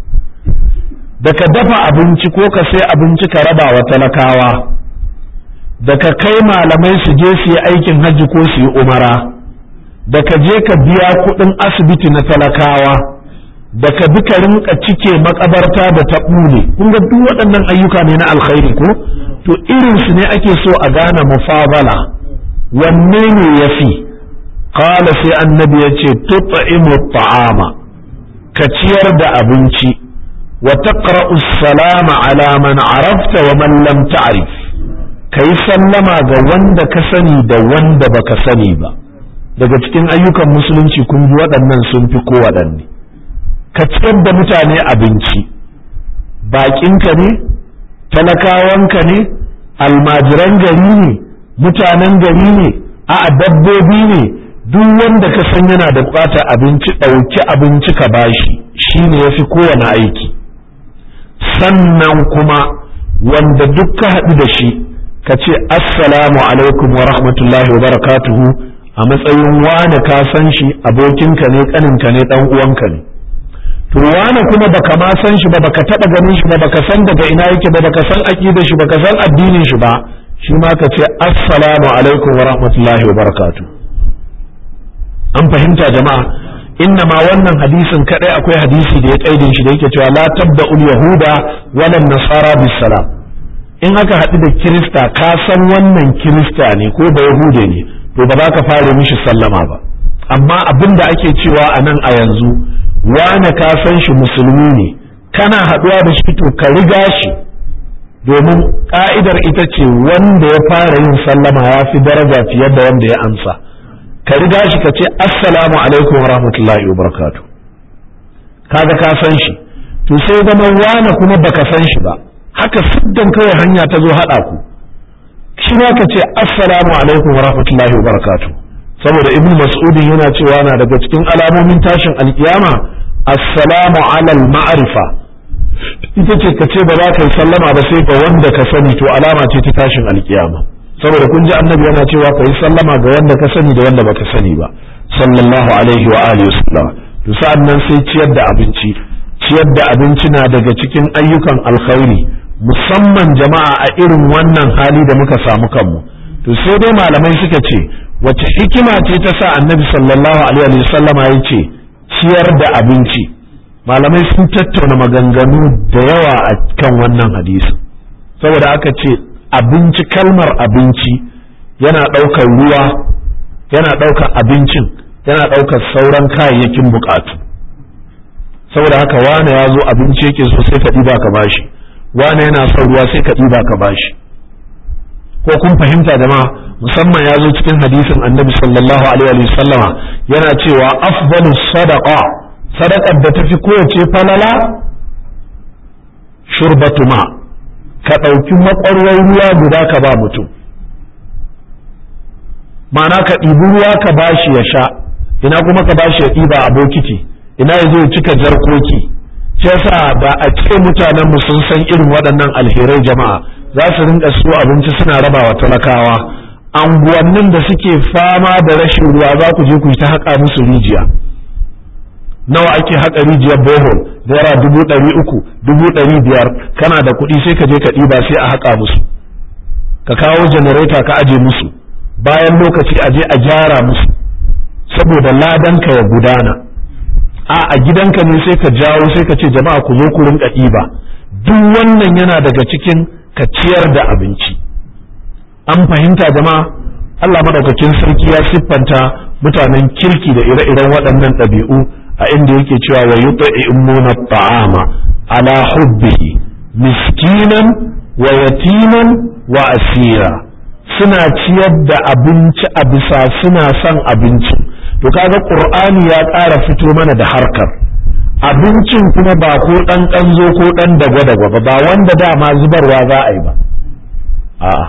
da ka dafa abinci ko ka sai abinci ka raba wa talakawa da ka kai malamai su je su yi aikin hajji ko su yi umara da ka je ka biya kuɗin asibiti na talakawa da ka bi ka rinka cike makabarta da ta ɓule kun ga duk waɗannan ayyuka ne na alkhairi ko to irin su ne ake so a gane mufabala wanne ne ya fi qala sai annabi ya ce tut'imu ta'ama ka ciyar da abinci wa taqra'u salama ala man arafta wa man lam ta'rif ka yi sallama ga wanda ka sani da wanda baka sani ba daga cikin ayyukan musulunci kun ji waɗannan sun fi kowaɗanne ka ciyar da mutane abinci baƙinka ne talakawanka ne almajiran gari ne mutanen gari ne a dabbobi ne duk wanda ka san yana da buƙatar abinci ɗauki abinci ka bashi shi ne ya fi kowane aiki sannan kuma wanda duk ka haɗu da shi ka ce assalamu alaikum wa rahmatullahi wa barakatuhu a matsayin wane ka san shi abokinka ne kaninka ne dan uwanka ne to wane kuma baka ma san shi ba baka taba ganin shi ba baka san daga ina yake ba baka san aqidar shi baka san addinin shi ba shi ma ka ce assalamu alaikum wa rahmatullahi wa barakatuh an fahimta jama'a inna ma wannan hadisin kadai akwai hadisi da ya kaidin shi da yake cewa la tabda'ul yahuda wala nasara bis salam in aka haɗu da kirista ka san wannan kirista ne ko ba yahude ne to ba za ka fara mishi sallama ba amma abin da ake cewa a nan a yanzu wane ka san shi musulmi ne kana haɗuwa da shi to ka riga shi domin ka'idar ita ce wanda ya fara yin sallama ya fi daraja fiye da wanda ya amsa ka riga shi ka ce assalamu alaikum wa rahmatullahi wa barakatuh kaga ka san shi to sai zama wane kuma baka san shi ba haka siddan kawai hanya ta zo haɗa ku shi ma ka ce assalamu alaikum wa rahmatullahi wa barakatuh saboda ibnu mas'udin yana cewa na daga cikin alamomin tashin alkiyama assalamu alal ma'rifa ita ce ka ce ba za ka yi sallama ba sai ga wanda ka sani to alama ce ta tashin alkiyama saboda kun ji annabi yana cewa ka yi sallama ga wanda ka sani da wanda baka sani ba sallallahu alaihi wa alihi wasallam to sa'an nan sai ciyar da abinci ciyar da abinci na daga cikin ayyukan alkhairi musamman jama'a a irin wannan hali da muka samu kanmu to sai dai malamai suka ce wace hikima ce ta sa annabi sallallahu alaihi wa sallama ya ce ciyar da abinci malamai sun tattauna maganganu da yawa a kan wannan hadisi saboda aka ce abinci kalmar abinci yana ɗaukar ruwa yana ɗaukar abincin yana ɗaukar sauran kayayyakin bukatu saboda haka wane ya zo abinci yake so sai ka ɗiba ka bashi wane yana son ruwa sai ka ɗiba ka bashi ko kun fahimta jama'a musamman ya zo cikin hadisin annabi sallallahu alaihi wa sallama yana cewa afdalu sadaqa sadaqar da tafi kowace falala shurbatu ma ka ɗauki makwarwar ruwa guda ka ba mutum ma'ana ka ɗibi ruwa ka bashi ya sha ina kuma ka bashi ya ɗiba a bokiti ina ya zo cika jarkoki shi yasa ba a ce mutanen mu sun san irin waɗannan alherai jama'a za su rinka siyo abinci suna rabawa talakawa anguwannin da suke fama da rashin ruwa za ku je ku yi ta haƙa musu rijiya nawa ake haƙa rijiyar bohol naira dubu ɗari uku dubu ɗari biyar kana da kuɗi sai ka je ka ɗiba sai a haƙa musu ka kawo janareta ka aje musu bayan lokaci a je a gyara musu saboda ladanka ya gudana a a gidanka ne sai ka jawo sai ka ce jama'a ku zo ku rinka ɗiba duk wannan yana daga cikin ka ciyar da abinci an fahimta jama'a Allah madaukakin sarki ya siffanta mutanen kirki da ire-iren waɗannan ɗabi'u a inda yake cewa wa yut'imuna ta'ama ala hubbihi miskinan wa yatiman wa asira suna ciyar da abinci a bisa suna son abinci to kaga qur'ani ya ƙara fito mana da harkar abincin kuma ba ko ɗan ƙanzo ko ɗan dagwa-dagwa ba ba wanda dama zubarwa za a yi ba a'a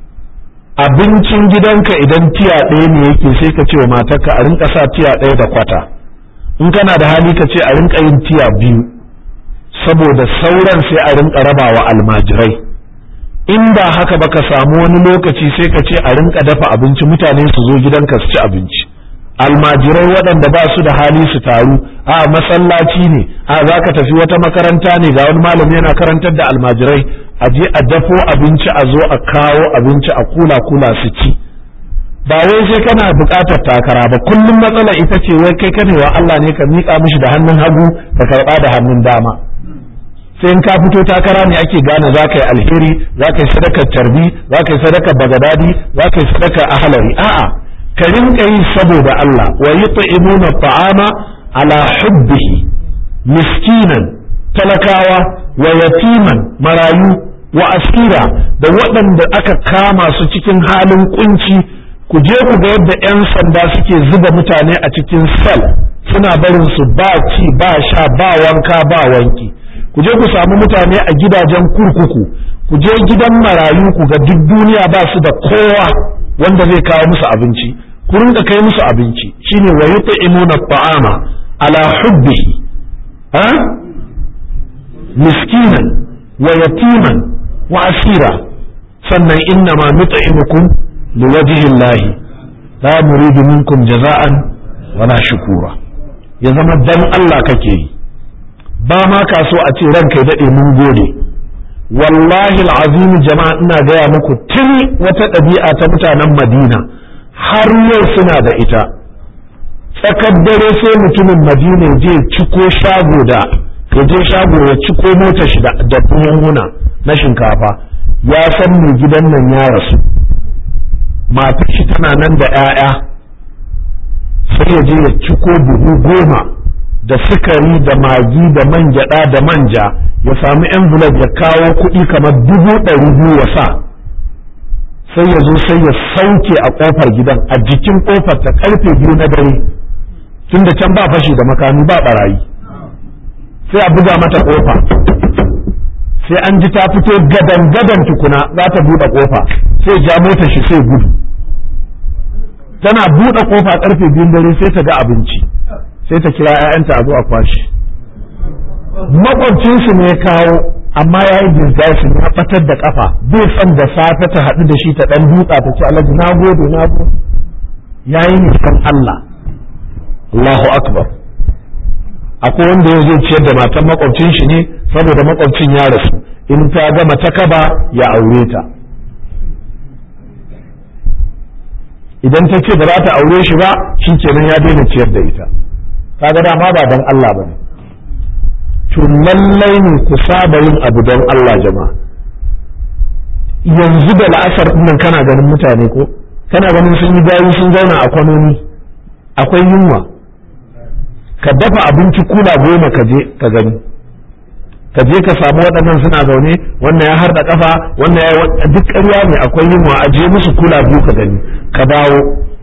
abincin gidanka idan tiya ɗaya ne yake sai ka ce wa matarka a rinka sa tiya ɗaya da kwata in kana da hali ka ce a rinka yin tiya biyu saboda sauran sai a rinka rabawa almajirai in ba haka ba ka samu wani lokaci sai ka ce a rinka dafa abinci mutane su zo gidanka su ci abinci almajirai waɗanda ba su da hali su taru a masallaci ne a za ka tafi wata makaranta ne ga wani malami yana karantar da almajirai a je a dafo abinci a zo a kawo abinci a kula kula su ci ba wai sai kana buƙatar takara ba kullum matsala ita ce wai kai kanewa Allah ne ka miƙa mishi da hannun hagu ka karɓa da hannun dama sai in ka fito takara ne ake gane za ka yi alheri za ka yi sadakar tarbi za ka yi sadakar bagadadi za ka yi sadakar ahalari a'a ka rinka yi saboda Allah wa yut'imuna ta'ama ala hubbihi miskinan talakawa wa yatiman marayu wa asira da waɗanda aka kama su cikin halin kunci ku je ku ga yadda 'yan sanda suke zuba mutane a cikin sel suna barin su ba ci ba sha ba wanka ba wanki ku je ku samu mutane a gidajen kurkuku ku je gidan marayu ku ga duk duniya ba su da kowa wanda zai kawo musu abinci ku rinka kai musu abinci shine wa yut'imuna ta'ama ala hubbihi ha miskinan wa yatiman wa asira sannan inna ma nut'imukum liwajhi llahi la nuridu minkum jaza'an wala shukura ya zama dan Allah kake yi ba ma ka so a ce ranka ya daɗe mun gode wallahi al'azimi jama'a ina gaya muku tun wata ɗabi'a ta mutanen madina har yau suna da ita tsakar dare sai mutumin madina ya je ciko shago da ya je shago ya ciko mota shi da buhunhuna na shinkafa ya san mai gidan nan ya rasu matar shi tana nan da 'ya'ya sai ya je ya ciko buhu goma da sukari da magi da man gyada da manja ya sami envelope ya kawo kuɗi kamar dubu ɗari biyu ya sa sai ya zo sai ya sauke a ƙofar gidan a jikin ƙofar ta ƙarfe biyu na dare tun da can ba fashi da makami ba barayi sai a buga mata ƙofa sai an ji ta fito gadan gadan tukuna za ta buɗe ƙofa sai ja mota shi sai gudu tana buɗe ƙofa ƙarfe biyun dare sai ta ga abinci sai ta kira 'ya'yanta a zo a kwashe makwabcinsu ne ya kawo amma ya yi disguise ya fatar da kafa bai son da safe ta haɗu da shi ta ɗan dutsa ta ce alhaji na gode na gode ya yi nisan Allah Allahu akbar akwai wanda ya zo ciyar da matan makwabcin shi ne saboda makwabcin ya rasu in ta gama ta kaba ya aure ta idan ta ce ba za ta aure shi ba shi kenan ya daina ciyar da ita kaga dama ba dan Allah bane to lallai ne ku saba yin abu don Allah jama'a yanzu da la'asar nan kana ganin mutane ko kana ganin sun yi gayu sun zauna a kwanoni akwai yunwa ka dafa abinci kula goma ka je ka gani ka je ka samu waɗannan suna zaune wannan ya harda kafa wannan ya duk ƙarya ne akwai yunwa a je musu kula biyu ka gani ka dawo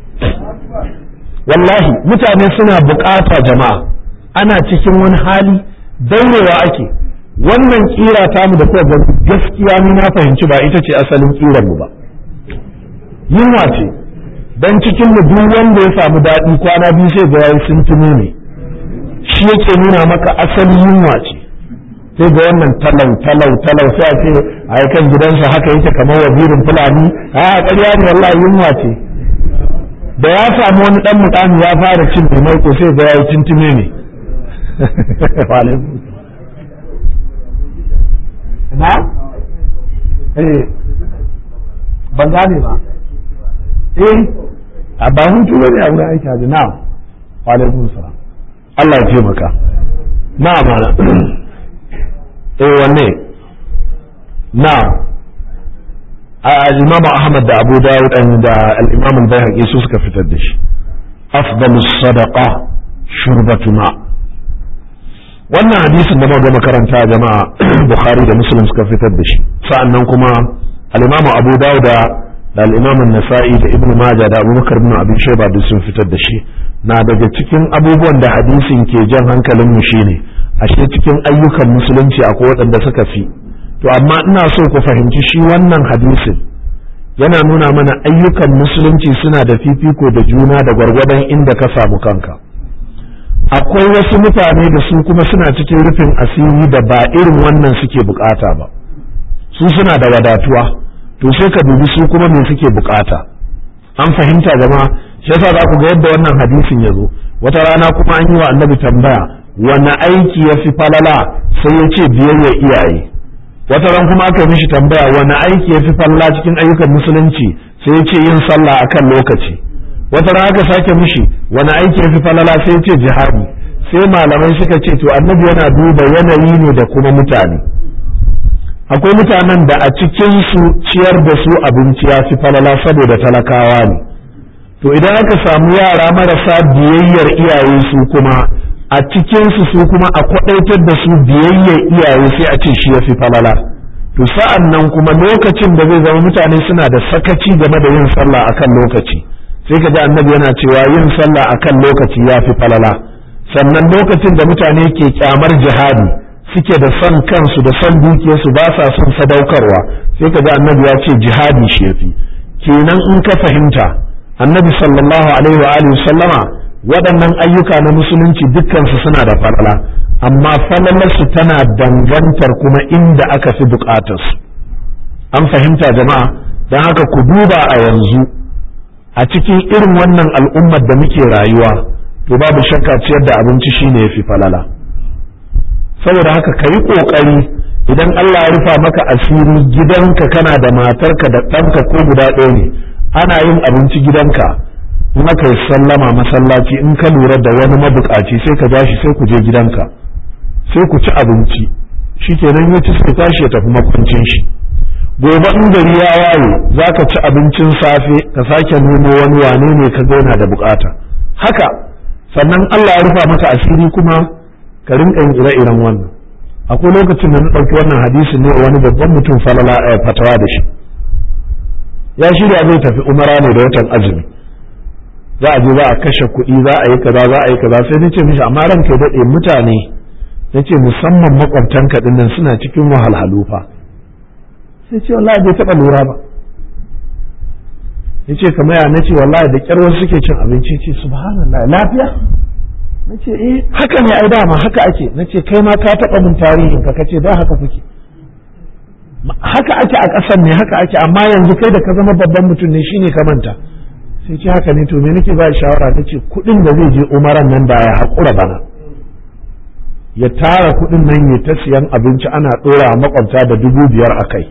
wallahi mutane suna bukata jama'a ana cikin wani hali daurewa ake wannan kira ta mu da kuwa ga gaskiya ni na fahimci ba ita ce asalin kiran mu ba yunwa ce dan cikin mu duk wanda ya samu daɗi kwana biyu sai ga yayi sun tuno ne shi yake nuna maka asali yunwa ce sai ga wannan talau talau talau sai a ce a kan gidansa haka yake kamar wazirin fulani a ƙarya ne wallahi yunwa ce da ya samu wani dan mutane ya fara cin mai ko sai ga yayi tuntume ne na eh ban gane ba eh a ba hutu bane a wurin aiki haji na'am wa alaikum salam Allah ya ce maka na'am mana eh wanne na'am al-Imam Ahmad da Abu Dawud da al-Imam al-Baihaqi su suka fitar da shi afdalus sadaqa shurbatu ma wannan hadisin da muka makaranta jama'a Bukhari da Muslim suka fitar da shi sa'annan kuma al-Imam Abu Dawud da al-Imam an-Nasa'i da Ibn Majah da Abu Bakar ibn Abi Shayba duk sun fitar da shi na daga cikin abubuwan da hadisin ke jan hankalin mu shine ashe cikin ayyukan musulunci akwai waɗanda suka fi to amma ina so ku fahimci shi wannan hadisin yana nuna mana ayyukan musulunci suna da fifiko da juna da gwargwadon inda ka samu kanka akwai wasu mutane da su kuma suna cikin rufin asiri da ba irin wannan suke bukata ba su suna da wadatuwa to sai ka dubi su kuma me suke bukata an fahimta jama'a shi yasa za ku ga yadda wannan hadisin ya zo wata rana kuma an yi wa annabi tambaya wani aiki ya fi falala sai ya ce biyayya iyaye wata ran kuma aka mishi tambaya wani aiki ya fi falala cikin ayyukan musulunci sai ya ce yin sallah akan lokaci wata ran aka sake mishi wani aiki ya fi falala sai ya ce jihadi sai malamai suka ce to annabi yana duba yanayi ne da kuma mutane akwai mutanen da a cikinsu ciyar da su abinci ya fi falala saboda talakawa ne to idan aka samu yara marasa biyayyar iyaye su kuma a cikinsu su kuma a kwaɗaitar da su biyayyar iyaye sai a ce shi ya fi falala to sa'an nan kuma lokacin da zai zama mutane suna da sakaci game da yin sallah akan lokaci sai ka ji annabi yana cewa yin sallah akan lokaci ya fi falala sannan lokacin da mutane ke kyamar jihadi suke da son kansu da son dukiyarsu ba sa son sadaukarwa sai ka ji annabi ya ce jihadi shi ya fi kenan in ka fahimta annabi sallallahu alaihi wa alihi sallama waɗannan ayyuka na musulunci dukkansu suna da falala amma falalarsu tana dangantar kuma inda aka fi bukatarsu an fahimta jama'a don haka ku duba a yanzu a cikin irin wannan al'ummar da muke rayuwa to babu shakka ciyar da abinci shine ya fi falala saboda haka ka yi ƙoƙari idan Allah ya rufa maka asiri gidanka kana da matarka da ɗanka ko guda ɗaya ne ana yin abinci gidanka in aka yi sallama masallaci in ka lura da wani mabukaci sai ka ja shi sai ku je gidanka sai ku ci abinci shi kenan ya ci sai tashi ya tafi makwancin shi gobe in gari ya waye za ka ci abincin safe ka sake nemo wani wane ne ka yana da bukata haka sannan Allah ya rufa maka asiri kuma ka rinka yin ire-iren wannan akwai lokacin da na ɗauki wannan hadisin ne wani babban mutum falala fatawa da shi ya shirya zai tafi umara ne da watan azumi za a je za a kashe kuɗi za a yi kaza za a yi kaza sai nace mishi amma ranka ya daɗe mutane nace musamman makwabtanka din nan suna cikin wahalhalu fa sai ce wallahi bai taɓa lura ba yace kamar ya nace wallahi da kyar wasu suke cin abinci ce subhanallah lafiya nace eh haka ne ai dama haka ake nace kai ma ka taɓa mun tarihin ka kace da haka kuke haka ake a ƙasar ne haka ake amma yanzu kai da ka zama babban mutum ne shine ka manta sai ce haka ne to me nake ba shawara ta ce kuɗin da zai je umaran nan da ya haƙura bana ya tara kuɗin nan ya ta siyan abinci ana ɗora makwabta da dubu biyar a kai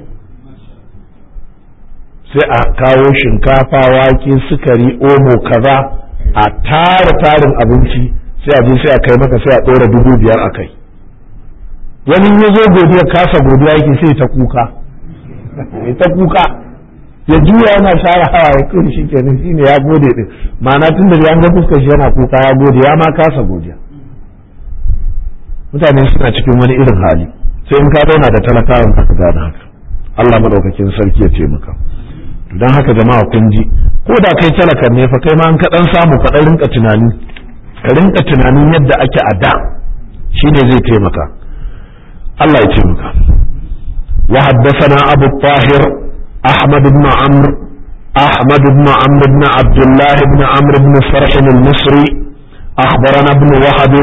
sai a kawo shinkafa wake sukari omo kaza a tara tarin abinci sai a je sai a kai maka sai a ɗora dubu biyar a kai wani ya zo godiya kasa godiya yake sai ta kuka ta kuka ya juya yana share hawa ya kai shi kenan shine ya gode din ma'ana tun da an ga fuskar shi yana kuka ya gode ya ma kasa godiya mutane suna cikin wani irin hali sai in ka zauna da talakawan ka gane haka Allah madaukakin sarki ya taimaka don haka jama'a kun ji ko da kai talakar ne fa kai ma an ka dan samu ka dan rinka tunani ka rinka tunanin yadda ake a da shine zai taimaka Allah ya taimaka wa haddathana abu tahir ahmad ibn amr ahmad ibn amr ibn abdullah ibn amr ibn farh al-misri akhbarana ibn wahab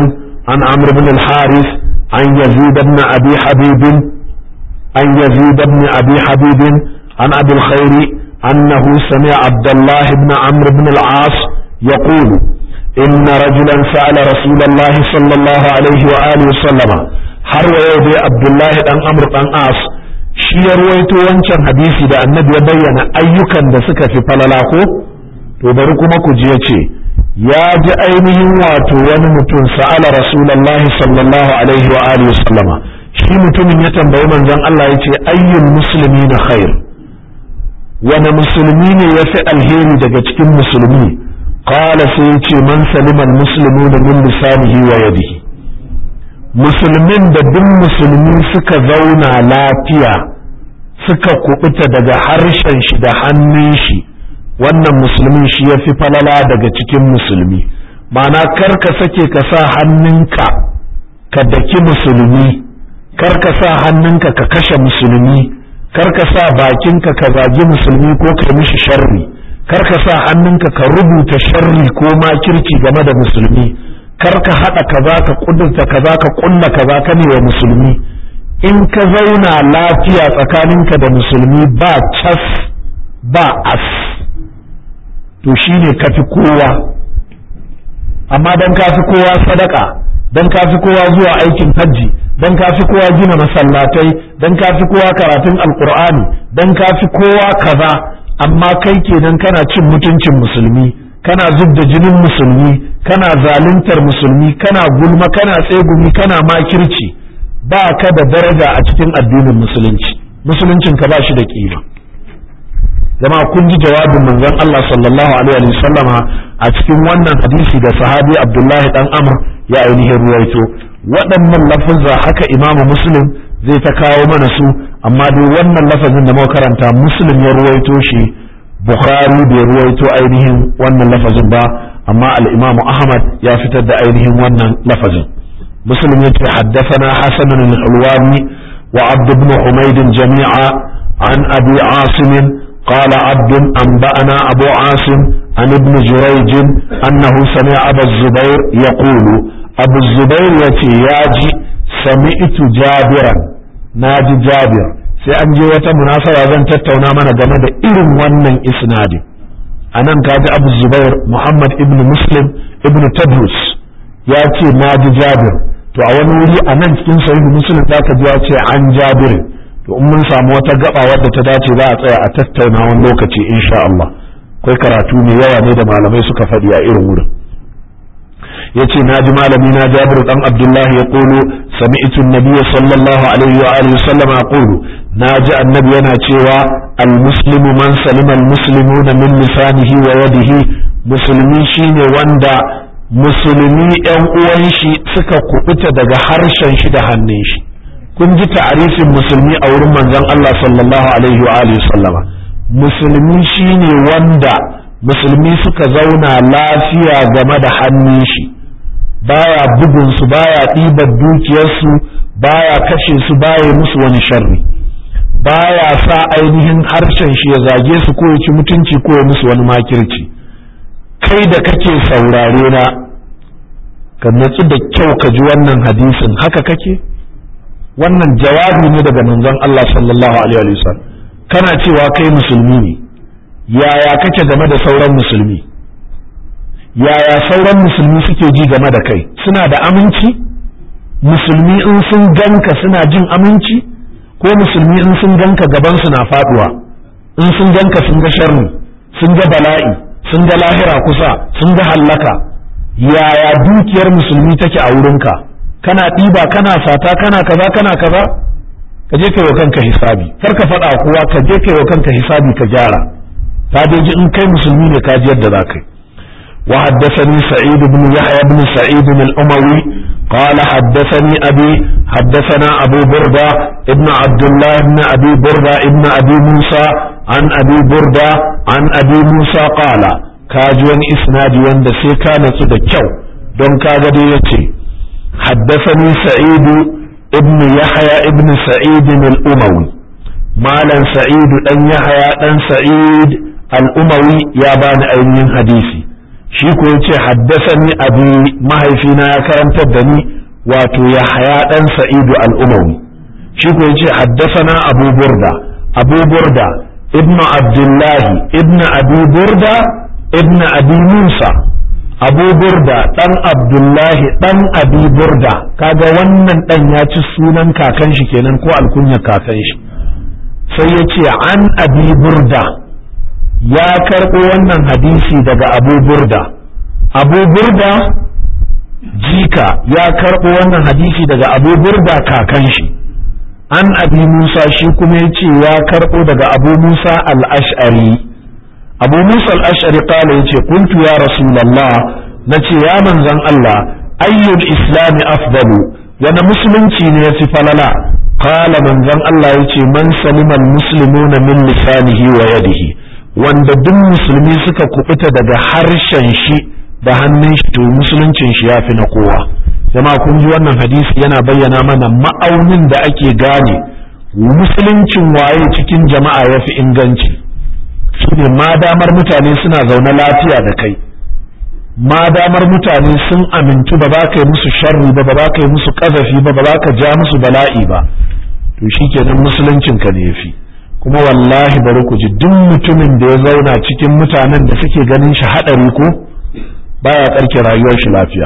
عن عمرو بن الحارث عن يزيد بن أبي حبيب عن يزيد بن أبي حبيب عن أبي الخير أنه سمع عبد الله بن عمرو بن العاص يقول إن رجلا سأل رسول الله صلى الله عليه وآله وسلم har wa yau dai Abdullahi dan Amr dan As shi ya ruwaito wancan hadisi da annabi ya bayyana ayyukan da suka fi falala ko to bari kuma ku ji yace ya ji ainihin wato wani mutum sa'ala rasulullahi sallallahu alaihi wa alihi wasallama shi mutumin ya tambayi manzon Allah yace ayyul muslimina khair wani musulmi ne ya fi alheri daga cikin musulmi qala sai yace man salima almuslimuna min lisanihi wa yadihi musulmin da duk musulmi suka zauna lafiya suka kubuta daga harshen shi da hannun shi wannan musulmin shi ya fi falala daga cikin musulmi ma'ana kar ka sake ka sa hannunka ka daki musulmi kar ka sa hannunka ka kashe musulmi kar ka sa bakinka ka zagi musulmi ko ka mishi sharri kar ka sa hannunka ka rubuta sharri ko makirci game da musulmi kar ka haɗa kaza ka kudurta kaza ka kulla kaza ka ne wa musulmi in ka zauna lafiya tsakaninka da musulmi ba cas ba as to shine ka fi kowa amma dan ka fi kowa sadaka dan ka fi kowa zuwa aikin hajji dan ka fi kowa gina masallatai dan ka fi kowa karatun alkur'ani dan ka fi kowa kaza amma kai kenan kana cin mutuncin musulmi kana zub da jinin musulmi kana zaluntar musulmi kana gulma kana tsegumi kana makirci ba ka da daraja a cikin addinin musulunci musuluncin ka ba shi da kima zama kun ji jawabin manzon Allah sallallahu alaihi wa sallama a cikin wannan hadisi da sahabi Abdullahi dan Amr ya ainihin ruwaito waɗannan lafazza haka imamu muslim zai ta kawo mana su amma dai wannan lafazin da muka karanta muslim ya ruwaito shi bukhari bai ruwaito ainihin wannan lafazin ba amma al-imamu ahmad ya fitar da ainihin wannan lafazin muslim yace haddathana hasan al-hulwani wa abd ibn humayd jami'a an abi asim قال عبد أنبأنا أبو عاصم عن ابن جريج أنه سمع أبا الزبير يقول أبو الزبير يتي ياجي سمعت جابرا ناجي جابر sai an je wata munasaba zan tattauna mana game da irin wannan isnadi anan kaji Abu Zubair Muhammad ibn Muslim ibn Tadrus ya ce naji Jabir to a wani wuri a nan cikin sahihu Muslim zaka ji ya ce an Jabir to in mun samu wata gaba wadda ta dace za a tsaya a tattauna wani lokaci insha Allah akwai karatu mai yawa ne da malamai suka faɗi a irin wurin yace naji malami na Jabir dan Abdullah ya kulu sami'tu an-nabiy sallallahu alaihi wa alihi sallam yaqulu naji annabi yana cewa al-muslimu man salima al-muslimuna min lisanihi wa yadihi musulmi shine wanda musulmi yan uwan shi suka kubuta daga harshen shi da hannun shi kun ji ta'arifin musulmi a wurin manzon Allah sallallahu alaihi wa alihi sallama musulmi shine wanda musulmi suka zauna lafiya game da hannun shi baya bugun su baya ɗibar dukiyarsu baya kashe su baya musu wani sharri baya sa ainihin harshen shi ya zage su ko ya ci mutunci ko ya musu wani makirci kai da kake saurare na ka natsu da kyau ka ji wannan hadisin haka kake wannan jawabi ne daga manzon Allah sallallahu alaihi wasallam kana cewa kai musulmi ne yaya kake game da sauran musulmi yaya sauran musulmi suke ji game da kai suna da aminci musulmi in sun ganka suna jin aminci ko musulmi in sun ganka gaban na faduwa in sun ganka sun ga sharri sun ga bala'i sun ga lahira kusa sun ga hallaka yaya dukiyar musulmi take a wurinka kana ɗiba kana sata kana kaza kana kaza ka je kai wa kanka hisabi kar ka faɗa kowa ka je kai wa kanka hisabi ka gyara ka dai in kai musulmi ne ka ji yadda za ka yi وحدثني سعيد بن يحيى بن سعيد الأموي قال حدثني أبي حدثنا أبو بردة ابن عبد الله بن أبي بردة ابن أبي موسى عن أبي بردة عن أبي موسى قال كاجوان إسنادي وند سيكا نتدكو دون كاجدي يتي حدثني سعيد ابن يحيى ابن سعيد الأموي مالا سعيد أن يحيى أن سعيد الأموي يا بان أين حديثي shi ko yace haddasani abi mahaifina ya karantar da ni wato Yahaya dan Sa'idu al-Umawi shi ko yace haddasana Abu Burda Abu Burda ibn Abdullahi ibn Abi Burda ibn Abi Musa Abu Burda dan Abdullahi dan Abi Burda kaga wannan dan ya ci sunan kakan shi kenan ko alkunyar kakan shi sai ya ce an Abi Burda ya karɓo wannan hadisi daga Abu Burda Abu Burda jika ya karɓo wannan hadisi daga Abu Burda kakan shi an Abi Musa shi kuma ya ce ya karɓo daga Abu Musa al-Ash'ari abu musa al-ash'ari kala yace kuntu ya rasulullah nace ya manzon Allah ayyul islami afdalu wani musulunci ne yafi falala qala manzon Allah yace man salima al-muslimuna min lisanihi wa yadihi wanda duk musulmi suka kubuta daga harshen shi da hannun shi to musuluncin shi yafi na kowa jama'a kun ji wannan hadisi yana bayyana mana ma'aunin da ake gane musuluncin waye cikin jama'a yafi inganci shine ma damar mutane suna zaune lafiya da kai ma damar mutane sun amintu ba za ka yi musu sharri ba ba za ka yi musu kazafi ba ba za ka ja musu bala'i ba to shikenan musuluncin ka ne yafi kuma wallahi bari ku ji duk mutumin da ya zauna cikin mutanen da suke ganin shi hadari ko baya karke rayuwar shi lafiya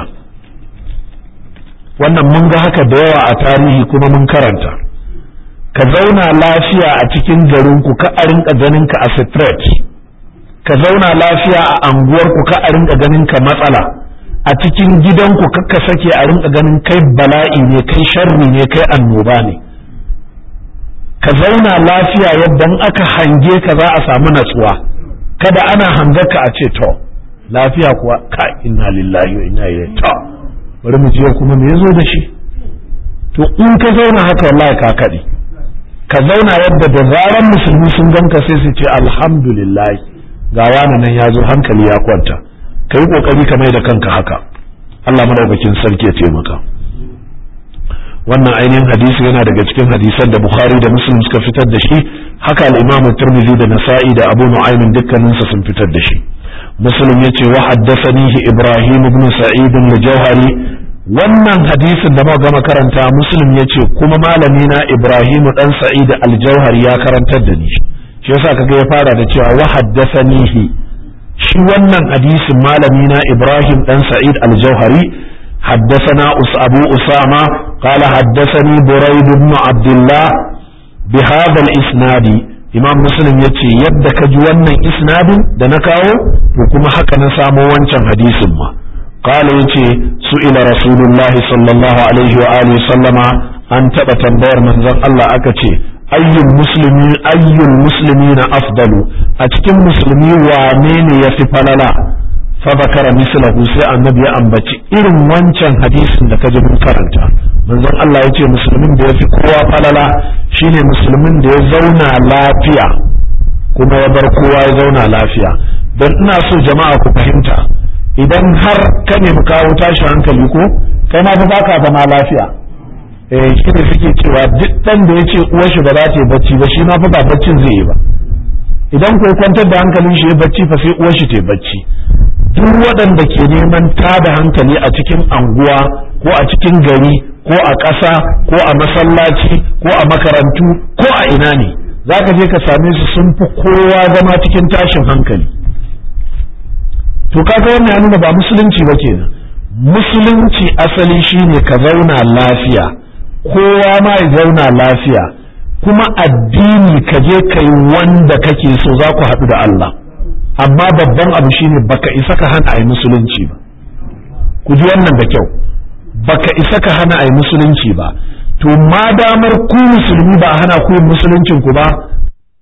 wannan mun ga haka da yawa a tarihi kuma mun karanta ka zauna lafiya a cikin garinku ka a rinka ganin ka a threat ka zauna lafiya a anguwarku ka a rinka ganin ka matsala a cikin gidanku ka sake a rinka ganin kai bala'i ne kai sharri ne kai annoba ne ka zauna lafiya yadda aka hange ka za a samu natsuwa kada ana hangarka a ce to lafiya kuwa ka inna lillahi wa inna ilaihi to bari mu je kuma me yazo da shi to in ka zauna haka wallahi ka kadi ka zauna yadda da zaran musulmi sun ganka sai su ce alhamdulillah ga wani nan ya zo hankali ya kwanta ka yi kokari ka mai da kanka haka Allah madaukakin sarki ya taimaka wannan ainihin hadisi yana daga cikin hadisan da Bukhari da Muslim suka fitar da shi haka al-Imam Tirmidhi da Nasa'i da Abu Nu'aym dukkaninsa sun fitar da shi Muslim yace wa haddathanihi Ibrahim ibn Sa'id al-Jawhari wannan hadisin da muka gama karanta muslim ya ce kuma malami na ibrahimu dan sa'id al-jauhari ya karantar da ni shi yasa kaga ya fara da cewa wa haddathanihi shi wannan hadisin malami na ibrahim dan sa'id al-jauhari حدثنا أبو أسامة قال حدثني بريد بن عبد الله بهذا الإسناد إمام مسلم يتي يدك جوانا إسناد دنكاو وكما حكى نسامو وانشان حديث ما قال يتي سئل رسول الله صلى الله عليه وآله وسلم أن تبا تنبير من ذن الله أكتي أي المسلمين أي المسلمين أفضل أتكم مسلمي وانين يفي فذكر مثله سي النبي أنبتي إرم وانشان حديث لك جبن كرنتا من ذن الله يتي مسلمين دي في قوة فللا شيني مسلمين دي زونا لافيا كما يبر قوة زونا لافيا don ina so jama'a ku fahimta idan har ka nemi kawo tashi hankali ko kai ma fa baka zama lafiya eh shi ne suke cewa duk dan da yace uwar shi ba za ta yi bacci ba shi ma fa ba baccin zai yi ba idan ko kwantar da hankalin shi ya bacci fa sai uwar shi ta yi bacci duk waɗanda ke neman tada hankali a cikin anguwa ko a cikin gari ko a ƙasa ko a masallaci ko a makarantu ko a ina ne za ka je ka same su sun fi kowa zama cikin tashin hankali to kaga wannan ya nuna ba musulunci ba kenan musulunci asali shine ka zauna lafiya kowa ma ya zauna lafiya kuma addini ka je ka yi wanda kake so za ku haɗu da Allah amma babban abu shine baka isa ka hana a yi musulunci ba ku ji wannan da kyau baka isa ka hana a yi musulunci ba to ma damar ku musulmi ba a hana ku yin musuluncin ku ba